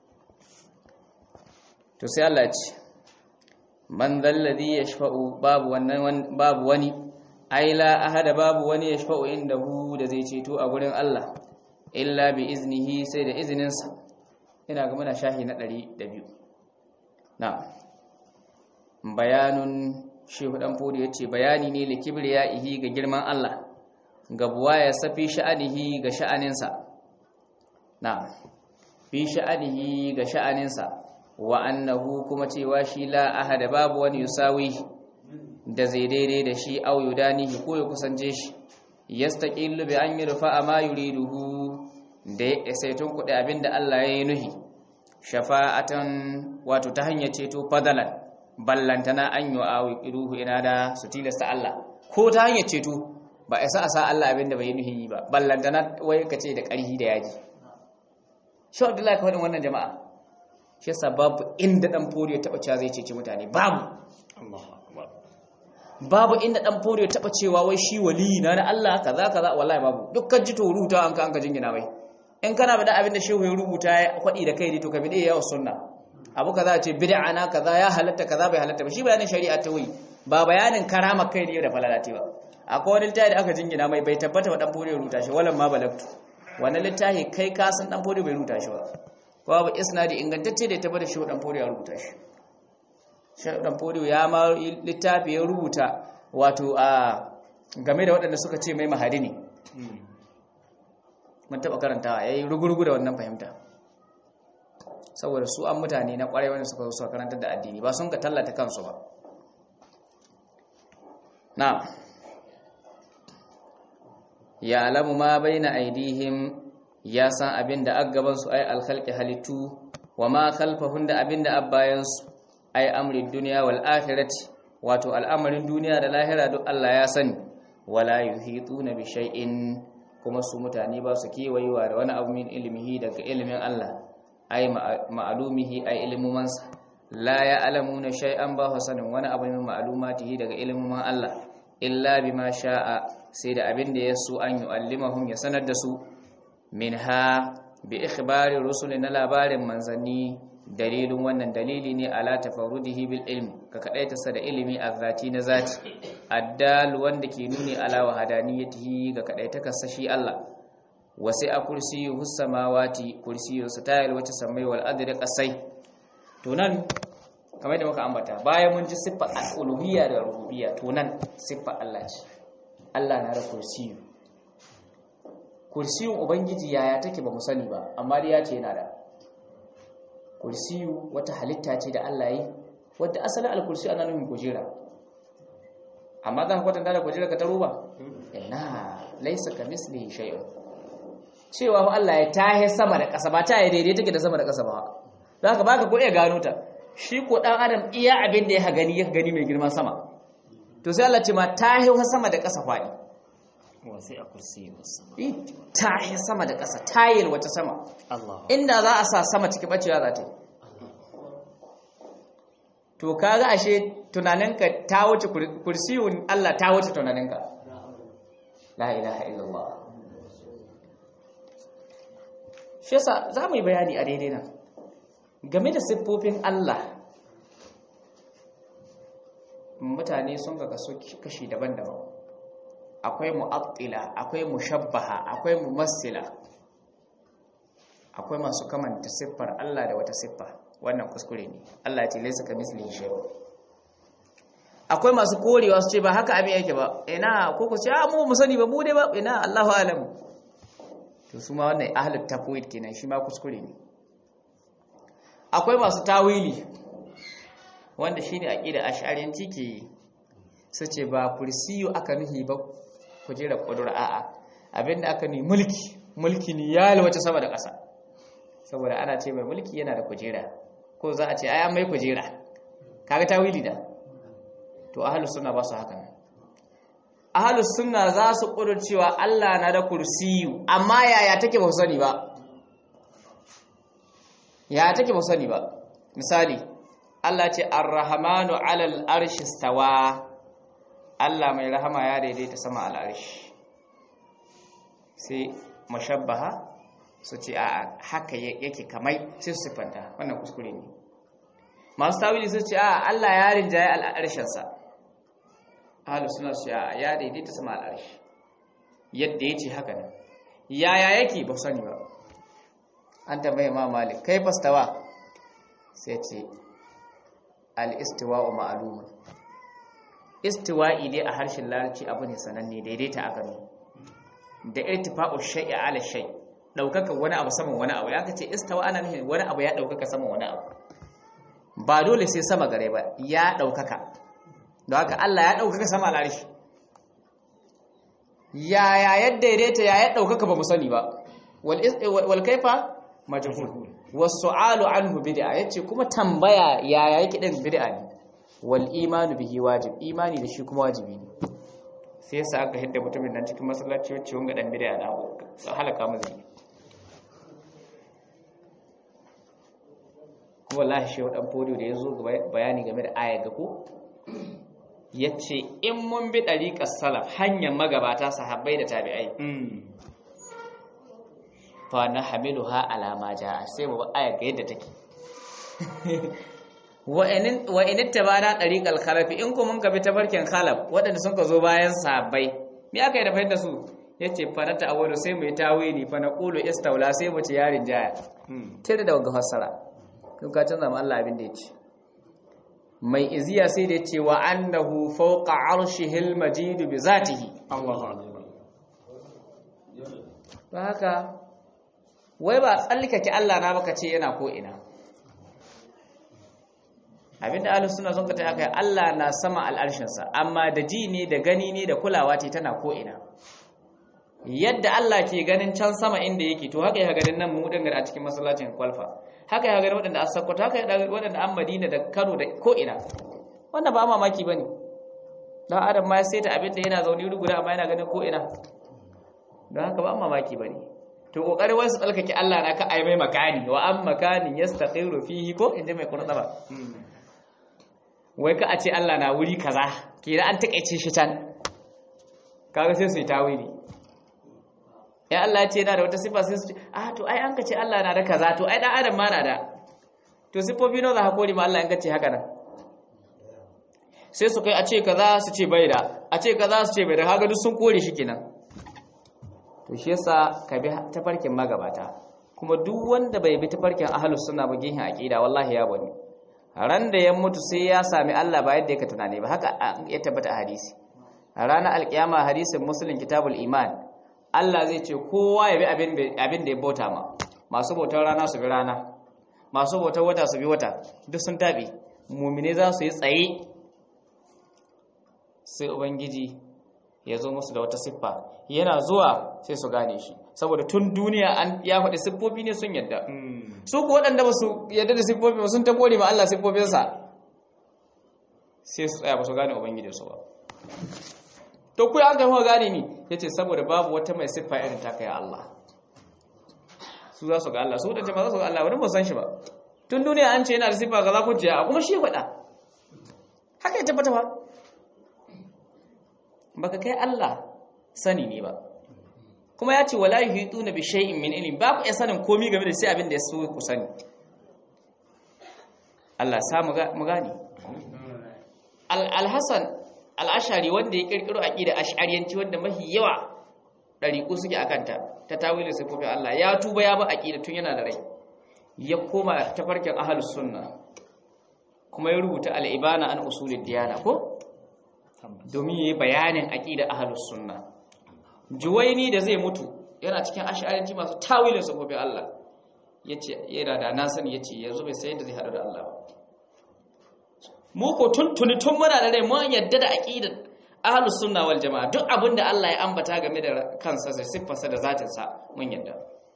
to sai Allah ya ce man zalladhi yashfa'u babu wannan babu wani ai la ahada babu wani yashfa'u indahu da zai ceto a gurin Allah illa bi iznihi sai da izininsa ina ga muna shahi na 102 na bayanun shehu dan fodi yace bayani ne likibriyaihi ga girman Allah ga buwaya safi sha'anihi ga sha'aninsa na fi sha'anihi ga sha'aninsa wa annahu kuma cewa shi la ahada babu wani yusawi da zai daidai da shi au yudanihi ko ya kusance shi yastaqillu bi an yurfa ma yuriduhu da ya saitun kudi abinda Allah ya yi nuhi shafa'atan wato ta hanyar ceto fadalan ballantana an yi awi iruhu ina da su tilasta Allah ko ta hanyar ceto ba a sa a sa Allah abinda bai nuhi ba ballantana wai ka ce da ƙarhi da yaji shi abdullahi ka faɗin wannan jama'a shi yasa babu inda ɗan foriyo taɓa cewa zai cece mutane babu babu inda ɗan foriyo taɓa cewa wai shi wali na na Allah kaza kaza wallahi babu dukkan ji to rubuta an ka an ka jingina mai in kana da abin da shehu ya rubuta ya kwaɗi da kai ne to ka bide yawa sunna abu kaza ce bid'a na kaza ya halatta kaza bai halatta ba shi bayanin shari'a ta wuyi ba bayanin karama kai ne da falalati ba akwai wani littafi da aka jingina mai bai tabbata wa dan fure rubuta shi walan ma balagtu wannan littafi kai ka san dan fure bai rubuta shi ba ko ba isnadi ingantacce da ya tabbata shi dan fure ya rubuta shi shi dan fure ya ma littafi ya rubuta wato a game da waɗanda suka ce mai mahadi ne mun taɓa karantawa ya yi rugurugu da wannan fahimta saboda su an mutane na ƙwarai wanda suka suka karantar da addini ba sun ka tallata kansu ba na ya alamu ma bai na aidihim ya san abin da aggabansu ai alkhalki halittu wa ma khalfahun da abin da abbayansu ai amrin duniya wal akhirati wato al'amarin duniya da lahira duk Allah ya sani wala yuhituna bi shay'in kuma su mutane ba su kewayewa da wani abu min ilmihi daga ilimin Allah ai ma'alumihi ai ilmumansa la ya'lamuna shay'an ba sanin wani abu min ma'lumatihi daga ilmuman Allah illa bima sha'a sai da abin da yaso an yu'allimahum ya sanar da su minha bi ikhbari rusuli na labarin manzanni dalilin wannan dalili ne ala tafarrudihi bil ilmi ka kadaita sa da ilimi azzati na zati addal wanda ke nuni ala wahadaniyatihi ga kadaita sa shi Allah wasi a kursiyuhu samawati kursiyyu satayil wacce samai wal adri qasai to nan kamar da muka ambata bayan mun ji siffa al-uluhiyya da rububiyya to nan siffa Allah ce Allah na da kursiyu kursiyun ubangiji yaya take ba mu sani ba amma dai ya ce yana da kursiyu wata halitta ce da Allah yi wadda asalin al-kursiyu ana nufin kujera amma za ka kwatanta da kujera ka ta roba ina laisa ka mislihi shay'un cewa fa Allah ya tahe sama da ƙasa ba ta yi daidai take da sama da ƙasa ba za ka baka ko iya gano ta shi ko dan adam iya abin da ya gani ya gani mai girman sama to sai Allah ce ma ta yi sama da ƙasa faɗi wasi a kursi sama Eh, ta yi sama da ƙasa ta yi wata sama Allah inda za a sa sama cikin bacewa za ta yi to kaga ashe tunaninka ta wuce kur- kursiyun Allah ta wuce tunaninka la ilaha illallah shi yasa za mu yi bayani a daidai nan game da siffofin Allah mutane sun ga kaso kashi daban-daban akwai mu'attila akwai mushabbaha akwai mumassila akwai masu kamanta siffar Allah da wata siffa wannan kuskure ne Allah ce laisa ka mislihi shay'un akwai masu korewa su ce ba haka abin yake ba ina ko ku ce a mu mu sani ba mu dai ba ina Allahu alam to su ma wannan ahlul tafwid kenan shi ma kuskure ne akwai masu tawili wanda shine aqida ash'ariyanci ke yi su ce ba kursiyu aka nuhi ba kujera kudura a'a abinda aka nuhi mulki mulki ne ya wace sama da ƙasa saboda ana ce mai mulki yana da kujera ko za a ce ai an mai kujera kaga tawili da to ahlus sunna ba su haka nan ahlus sunna za su cewa Allah na da kursiyu amma yaya take ba su sani ba yaya take ba su sani ba misali Allah ce ar-rahmanu 'alal arshi stawa Allah mai rahama ya daidaita sama al-arshi sai mashabbaha su ce a haka yake kamai sai su siffanta wannan kuskure ne masu tawili su ce a Allah ya rinjaye al'arshensa ahalu suna su ce a ya daidaita sama al'arshi yadda ya ce haka nan yaya yake ba sani ba an tambaye ma malik kai fastawa sai ce al-istiwa'u ma'lumun istiwa'i dai a harshen larabci abu ne sananne daidaita aka ne da irtifa'u shay'i ala shay' daukaka wani abu saman wani abu ya kace istawa ana nufin wani abu ya daukaka saman wani abu ba dole sai sama gare ba ya daukaka don haka Allah ya daukaka sama al'arshi ya ya yadda daidaita ya ya daukaka ba mu sani ba wal wal kaifa majhul was su'alu anhu bid'a yace kuma tambaya ya ya yake din bid'a ne wal imanu bihi wajib imani da shi kuma wajibi ne sai yasa aka hidda mutumin nan cikin masallaci wacce wanga dan bid'a na halaka mu zai kuma wallahi shi dan fodiyo da yazo bayani game da aya ga ko yace in mun bi dariqar salaf hanyar magabata sahabbai da tabi'ai fa na hamiluha ala ma jaa sai mu aya ga yadda take wa in wa in tabana dariqal khalaf in ku mun ka bi tafarkin khalaf waɗanda sun ka zo bayan sahabbai me aka yi da fahimta su yace fa na ta'awwalu sai mu yi tawili fa na qulu istawla sai mu ci yarin jaya tare da ga fassara kun ka canza ma Allah abin da yace mai iziya sai da yace wa annahu fawqa arshihil majid bi zatihi Allahu akbar ba haka wai ba tsallakake Allah na baka ce yana ko ina abinda ahlus sunna sun kata haka Allah na sama al'arshinsa amma da ji ne da gani ne da kulawa ce tana ko ina yadda Allah ke ganin can sama inda yake to haka ya ganin nan mu dangar a cikin masallacin kwalfa haka ya ganin waɗanda a Sokoto haka ya ganin waɗanda an Madina da Kano da ko ina wannan ba mamaki bane dan adam ma sai ta abinda yana zaune wuri guda amma yana ganin ko ina don haka ba mamaki bane to kokarin wasu tsalkake Allah na ka ai mai makani wa am makanin yastaqiru fihi ko inda mai kurda ba wai ka a ce Allah na wuri kaza kira an takeice shi can kaga sai su yi tawili ya Allah ce yana da wata sifa sai su ce ah to ai an ka ce Allah na da kaza to ai dan adam ma na da to sifofi nawa za ka kore ma Allah in ka ce haka nan sai su kai a ce kaza su ce bai da a ce kaza su ce bai da kaga duk sun kore shi kenan to shi yasa ka bi tafarkin magabata kuma duk wanda bai bi tafarkin ahlus sunna ba gihin aqida wallahi ya bani ran da ya mutu sai ya sami Allah ba yadda yake tunani ba haka ya tabbata a hadisi a ranar alkiyama hadisin muslim kitabul iman Allah zai ce kowa ya bi abin da ya bauta ma masu bautar rana su bi rana masu bautar wata su bi wata duk sun tabi mumine za su yi tsaye sai ubangiji ya zo musu da wata siffa yana zuwa sai su gane shi saboda tun duniya an ya faɗi siffofi ne sun yadda su ku waɗanda ba su yadda da siffofi ba sun ta kore ma Allah siffofinsa sai su tsaya ba su gane ubangijinsu ba to ku an gama gane ni yace saboda babu wata mai siffa irin ta kai Allah su za su ga Allah su wadanda ba za su ga Allah wani ba san shi ba tun duniya an ce yana da siffa ga za ku jiya kuma shi ya faɗa haka ya tabbata ba baka kai Allah sani ne ba kuma ya ce wala yuhituna bi shay'in min ilmi ba ku iya sanin komai game da sai abin da ya so ku sani Allah sa mu gane al-Hasan al-Ashari wanda ya kirkiro aqida ash'ariyanci wanda mafi yawa dariku suke akanta ta tawilin sifofin Allah ya tuba ya ba aqida tun yana da rai ya koma tafarkin ahlus sunna kuma ya rubuta al-ibana an usulid diyana ko domin yayi bayanin aqida ahlus sunna juwaini da zai mutu yana cikin ash'ariyanci masu tawilin sifofin Allah yace yana da na sani yace yanzu bai sai da zai hadu da Allah ba mu ko tuntuni tun muna da rai mun yadda da aqidar ahlus sunna wal jamaa duk abinda Allah ya ambata game da kansa da siffarsa da zatinsa mun yadda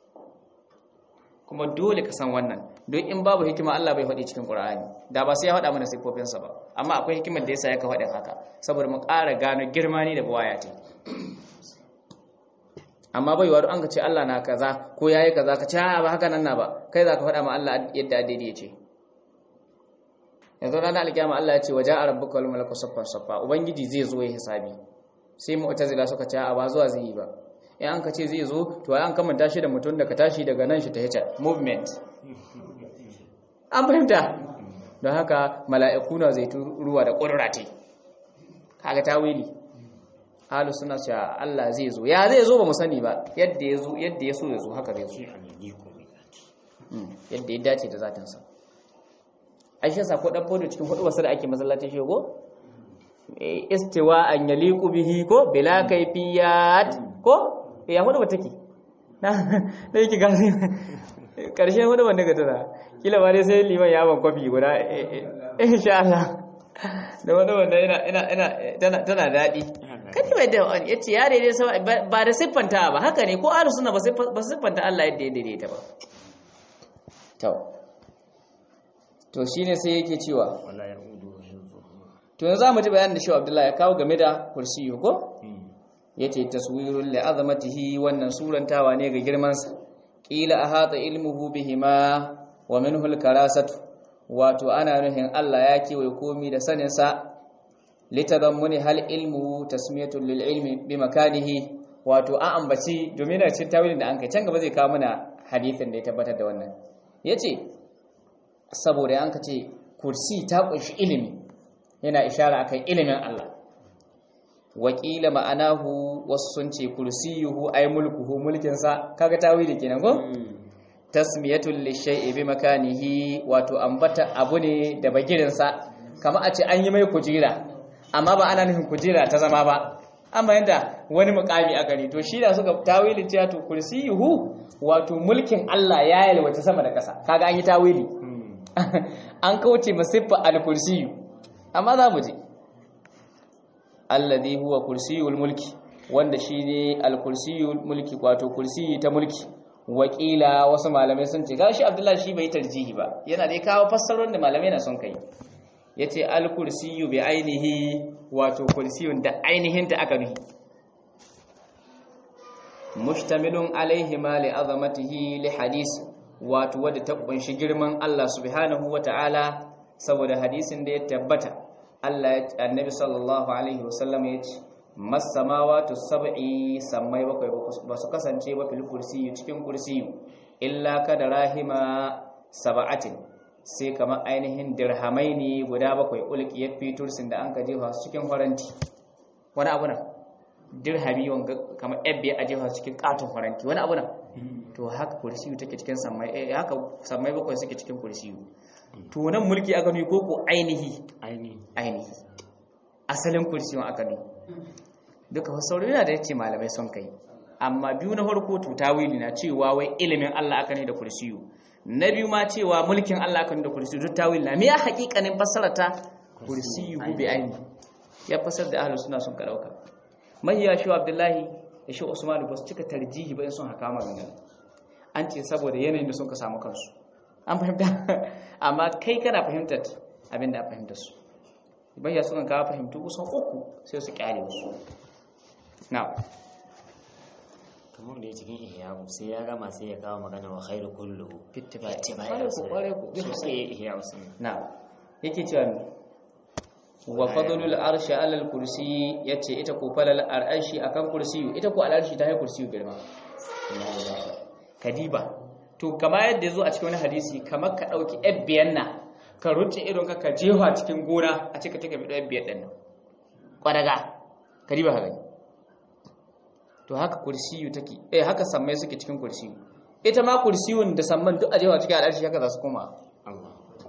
kuma dole ka san wannan don in babu hikima Allah bai faɗi cikin Qur'ani da ba sai ya faɗa mana siffofinsa ba amma akwai hikimar da yasa ya ka faɗin haka saboda mu ƙara gano girma ne da buwaya ta amma bai waru an ka ce Allah na kaza ko yayi kaza ka ce ba haka nan na ba kai za ka faɗa ma Allah yadda daidai ya ce yanzu ranar alkiyama Allah ya ce waje a rabbuka wal malaku saffan saffa ubangiji zai zo ya hisabi sai mu'tazila suka ce a ba zuwa zai yi ba in an ka ce zai zo to ai an kamanta shi da mutum da ka tashi daga nan shi ta hita movement an fahimta don haka mala'iku na zai ruwa da ƙudurate kaga tawili halu suna cewa Allah zai zo ya zai zo ba mu sani ba yadda ya zo yadda ya so ya zo haka zai zo yadda ya dace da zatinsa aisha sa ko dan fodo cikin hudu wasu da ake masallacin shego istiwa an yaliqu bihi ko bila kayfiyat ko ya hudu ba take na da yake gasi karshe hudu ban daga tana kila ba dai sai liman ya ban kofi guda insha Allah da wani wanda ina ina ina tana tana dadi kaji bai da wani yace ya daidai ba da siffanta ba haka ne ko ahlus sunna ba siffanta Allah yadda ya daidaita ba to to shine sai yake cewa to yanzu zamu ji bayanin da Shehu Abdullahi ya kawo game da kursiyu ko yace taswirul li azamatihi wannan surantawa ne ga girman sa qila ahata ilmuhu bihima wa minhu al-karasatu wato ana nuhin Allah ya kewaye komi da sanin sa litadammuni hal ilmu tasmiyatu lil ilmi bi makanihi wato an ambaci domin da cikin tawilin da an kai can gaba zai kawo mana hadisin da ya tabbatar da wannan yace saboda an ce kursi ta kunshi ilimi yana ishara akan ilimin Allah wakila ma'anahu wasu sun ce kursiyuhu ay mulkuhu mulkin sa kaga tawili kenan ko tasmiyatul lishay'i bi makanihi wato ambata abu ne da bagirin sa kamar a ce an yi mai kujira amma ba ana nufin kujira ta zama ba amma yanda wani mukami a gari to shi da suka tawili cewa to kursiyuhu wato mulkin Allah ya yalwace sama da ƙasa kaga an yi tawili an kauce masiffa al-kursiyu amma za mu je alladhi huwa kursiyul mulki wanda shine al-kursiyul mulki wato kursiyi ta mulki wakila wasu malamai sun ce gashi abdullahi shi bai tarjihi ba yana dai kawo fassarar da malamai na son kai yace al-kursiyu bi ainihi wato kursiyun da ainihin ta aka nuhi mustamilun alaihi ma li azamatihi li hadisi wato wadda ta kunshi girman Allah subhanahu wata'ala saboda hadisin da ya tabbata Allah ya annabi sallallahu alaihi wasallam ya ce masamawatu sab'i sammai bakwai ba su kasance ba fil kursi cikin kursi illa kada rahima sab'atin sai kamar ainihin dirhamai ne guda bakwai ulki ya fitursin da an ka jefa su cikin faranti wani abu na dirhami wanga kamar ebbe a jefa su cikin katon faranti wani abu na to haka kursiyu take cikin sammai eh haka sammai bakwai suke cikin kursiyu to nan mulki aka nuni ko ko ainihi ainihi ainihi asalin kursiyu aka nuni duka wasauri yana da yace malamai son kai amma biyu na farko to tawili na cewa wai ilimin Allah aka ne da kursiyu na biyu ma cewa mulkin Allah aka ne da kursiyu duk tawili na me ya hakikanin fassarata kursiyu bi ainihi ya fassar da ahlus sunna sun ka dauka mahiya shi abdullahi da shi Usman ba su cika tarjihi ba in sun haka magana an ce saboda yanayin da sun ka samu kansu an fahimta amma kai kana fahimtar abin da a fahimtar su bayya sukan kawo fahimtu kusan uku sai su kyale wasu na kamar da ya cikin ihyawu sai ya gama sai ya kawo magana wa khairu kulluhu Ittiba. Ittiba Kware ku, kware ku. sosai ihyawu sun na yake cewa mi wa fadlul arshi ala al kursi yace ita ko falal arshi akan kursiyu ita ko al arshi ta yi kursiyu girma kadiba to kama yadda yazo a cikin wani hadisi kamar ka dauki ebbiyan na ka ruce idon ka ka jefa cikin gona a cika take bi ebbiyan din nan kwadaga kadiba ka gani to haka kursiyu take eh haka sammai suke cikin kursiyu ita ma kursiyun da samman duk a jefa cikin al arshi haka za su koma Allah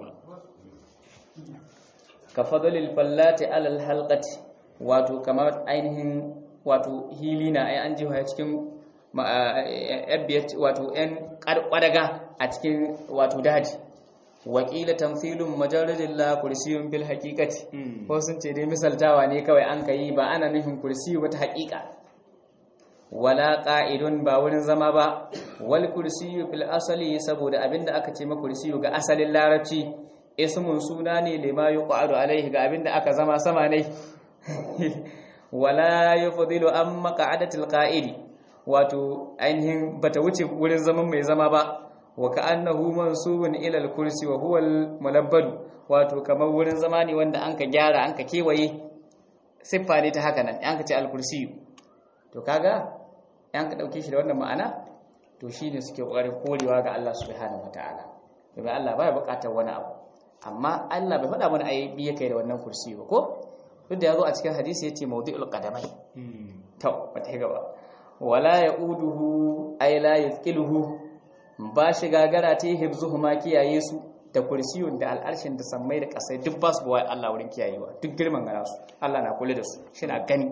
ka fadalil fallati alal halqati wato kamar ainihin wato hilina ai an jiwa cikin yabbiyat wato yan kwadaga a cikin wato daji wakila tamthilun majaradin la kursiyun bil haqiqati ko sun ce dai misaltawa ne kawai an kai ba ana nufin kursiyu wata haqiqa wala qa'idun ba wurin zama ba wal kursiyu fil asali saboda abinda aka ce ma kursiyu ga asalin larabci ismun suna ne lima yuqadu alaihi ga abinda aka zama sama ne wala yufdilu an maq'adatil qa'idi wato ainihin bata wuce wurin zaman mai zama ba wa ka'annahu mansubun ila al-kursi wa huwa al-mulabbad wato kamar wurin zama ne wanda anka gyara anka kewaye siffa ne ta haka nan anka ce al-kursi to kaga an ka dauke shi da wannan ma'ana to shine suke kokarin korewa ga Allah subhanahu wataala domin Allah baya bukatar wani abu amma Allah bai faɗa mana ayi biye kai da wannan kursi ba ko duk da yazo a cikin hadisi yace mawdi'ul qadamai to wata gaba wala yauduhu ay la ythqiluhu ba shi gagara ta hibzuhuma kiyaye su da kursiyun da al'arshin da sammai da kasai duk ba su bawa Allah wurin kiyayewa duk girman gana su Allah na kula da su shi na gani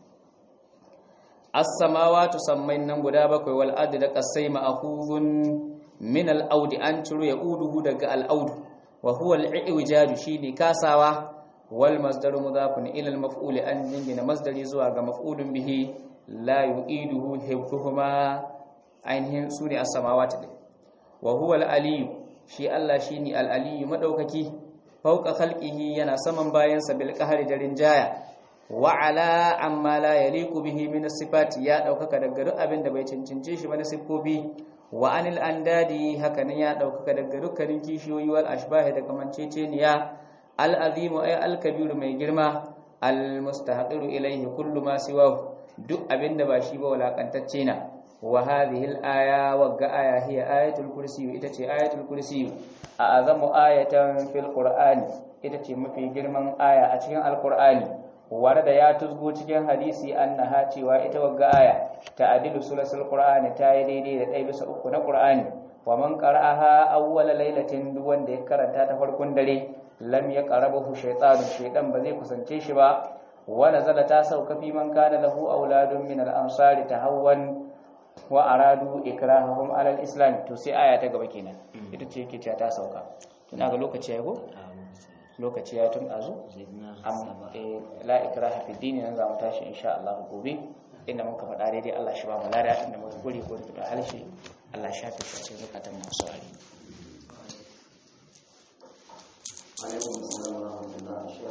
as-samawati sammai nan guda bakwai wal ardi da kasai ma'khuzun min al-audi an ciro yauduhu daga al-audu wa huwa al-i'wijaju shine kasawa wal masdaru mudafun ila al-maf'ul an jingina masdari zuwa ga maf'ulun bihi la yu'iduhu hibbuhuma ainihin sune as-samawati din wa huwa al-aliyu shi Allah shine al-aliyu madaukaki fauka khalqihi yana saman bayansa bil qahri da rinjaya wa ala amma la yaliqu bihi min as-sifati ya daukaka daga duk abin da bai cincince shi ba na sifofi wa anil andadi haka nan ya daukaka daga dukkanin kishiyoyi wal ashbahi da kamanceceniya al azimu ay al kabiru mai girma al mustahaqiru ilayhi kullu ma siwahu duk abinda ba shi ba walakantacce na wa hadhihi al aya wa ga aya hiya ayatul kursi ita ce ayatul kursi a azamu ayatan fil qur'ani ita ce mafi girman aya a cikin alqur'ani warda ya tuzgo cikin hadisi annaha cewa ita wagga aya ta'dilu sulasul qur'ani ta yi daidai da ɗaya bisa uku na qur'ani wa man qara'aha awwala lailatin duk wanda ya karanta ta farkon dare lam yaqrabuhu shaytanu shaytan ba zai kusance shi ba wa nazala ta sauka fi man kana lahu auladun min al-ansari tahawwan wa aradu ikrahahum ala al-islam to sai aya ta gaba kenan ita ce yake cewa ta sauka tuna ga lokaci ya go lokaci ya tun azu am la ikraha fi dini nan zamu tashi insha Allah gobe inda muka faɗa daidai Allah shi ba mu lada inda muka guri ko da halshi Allah shi ta shi zakatan masu ali alaikum assalam wa rahmatullahi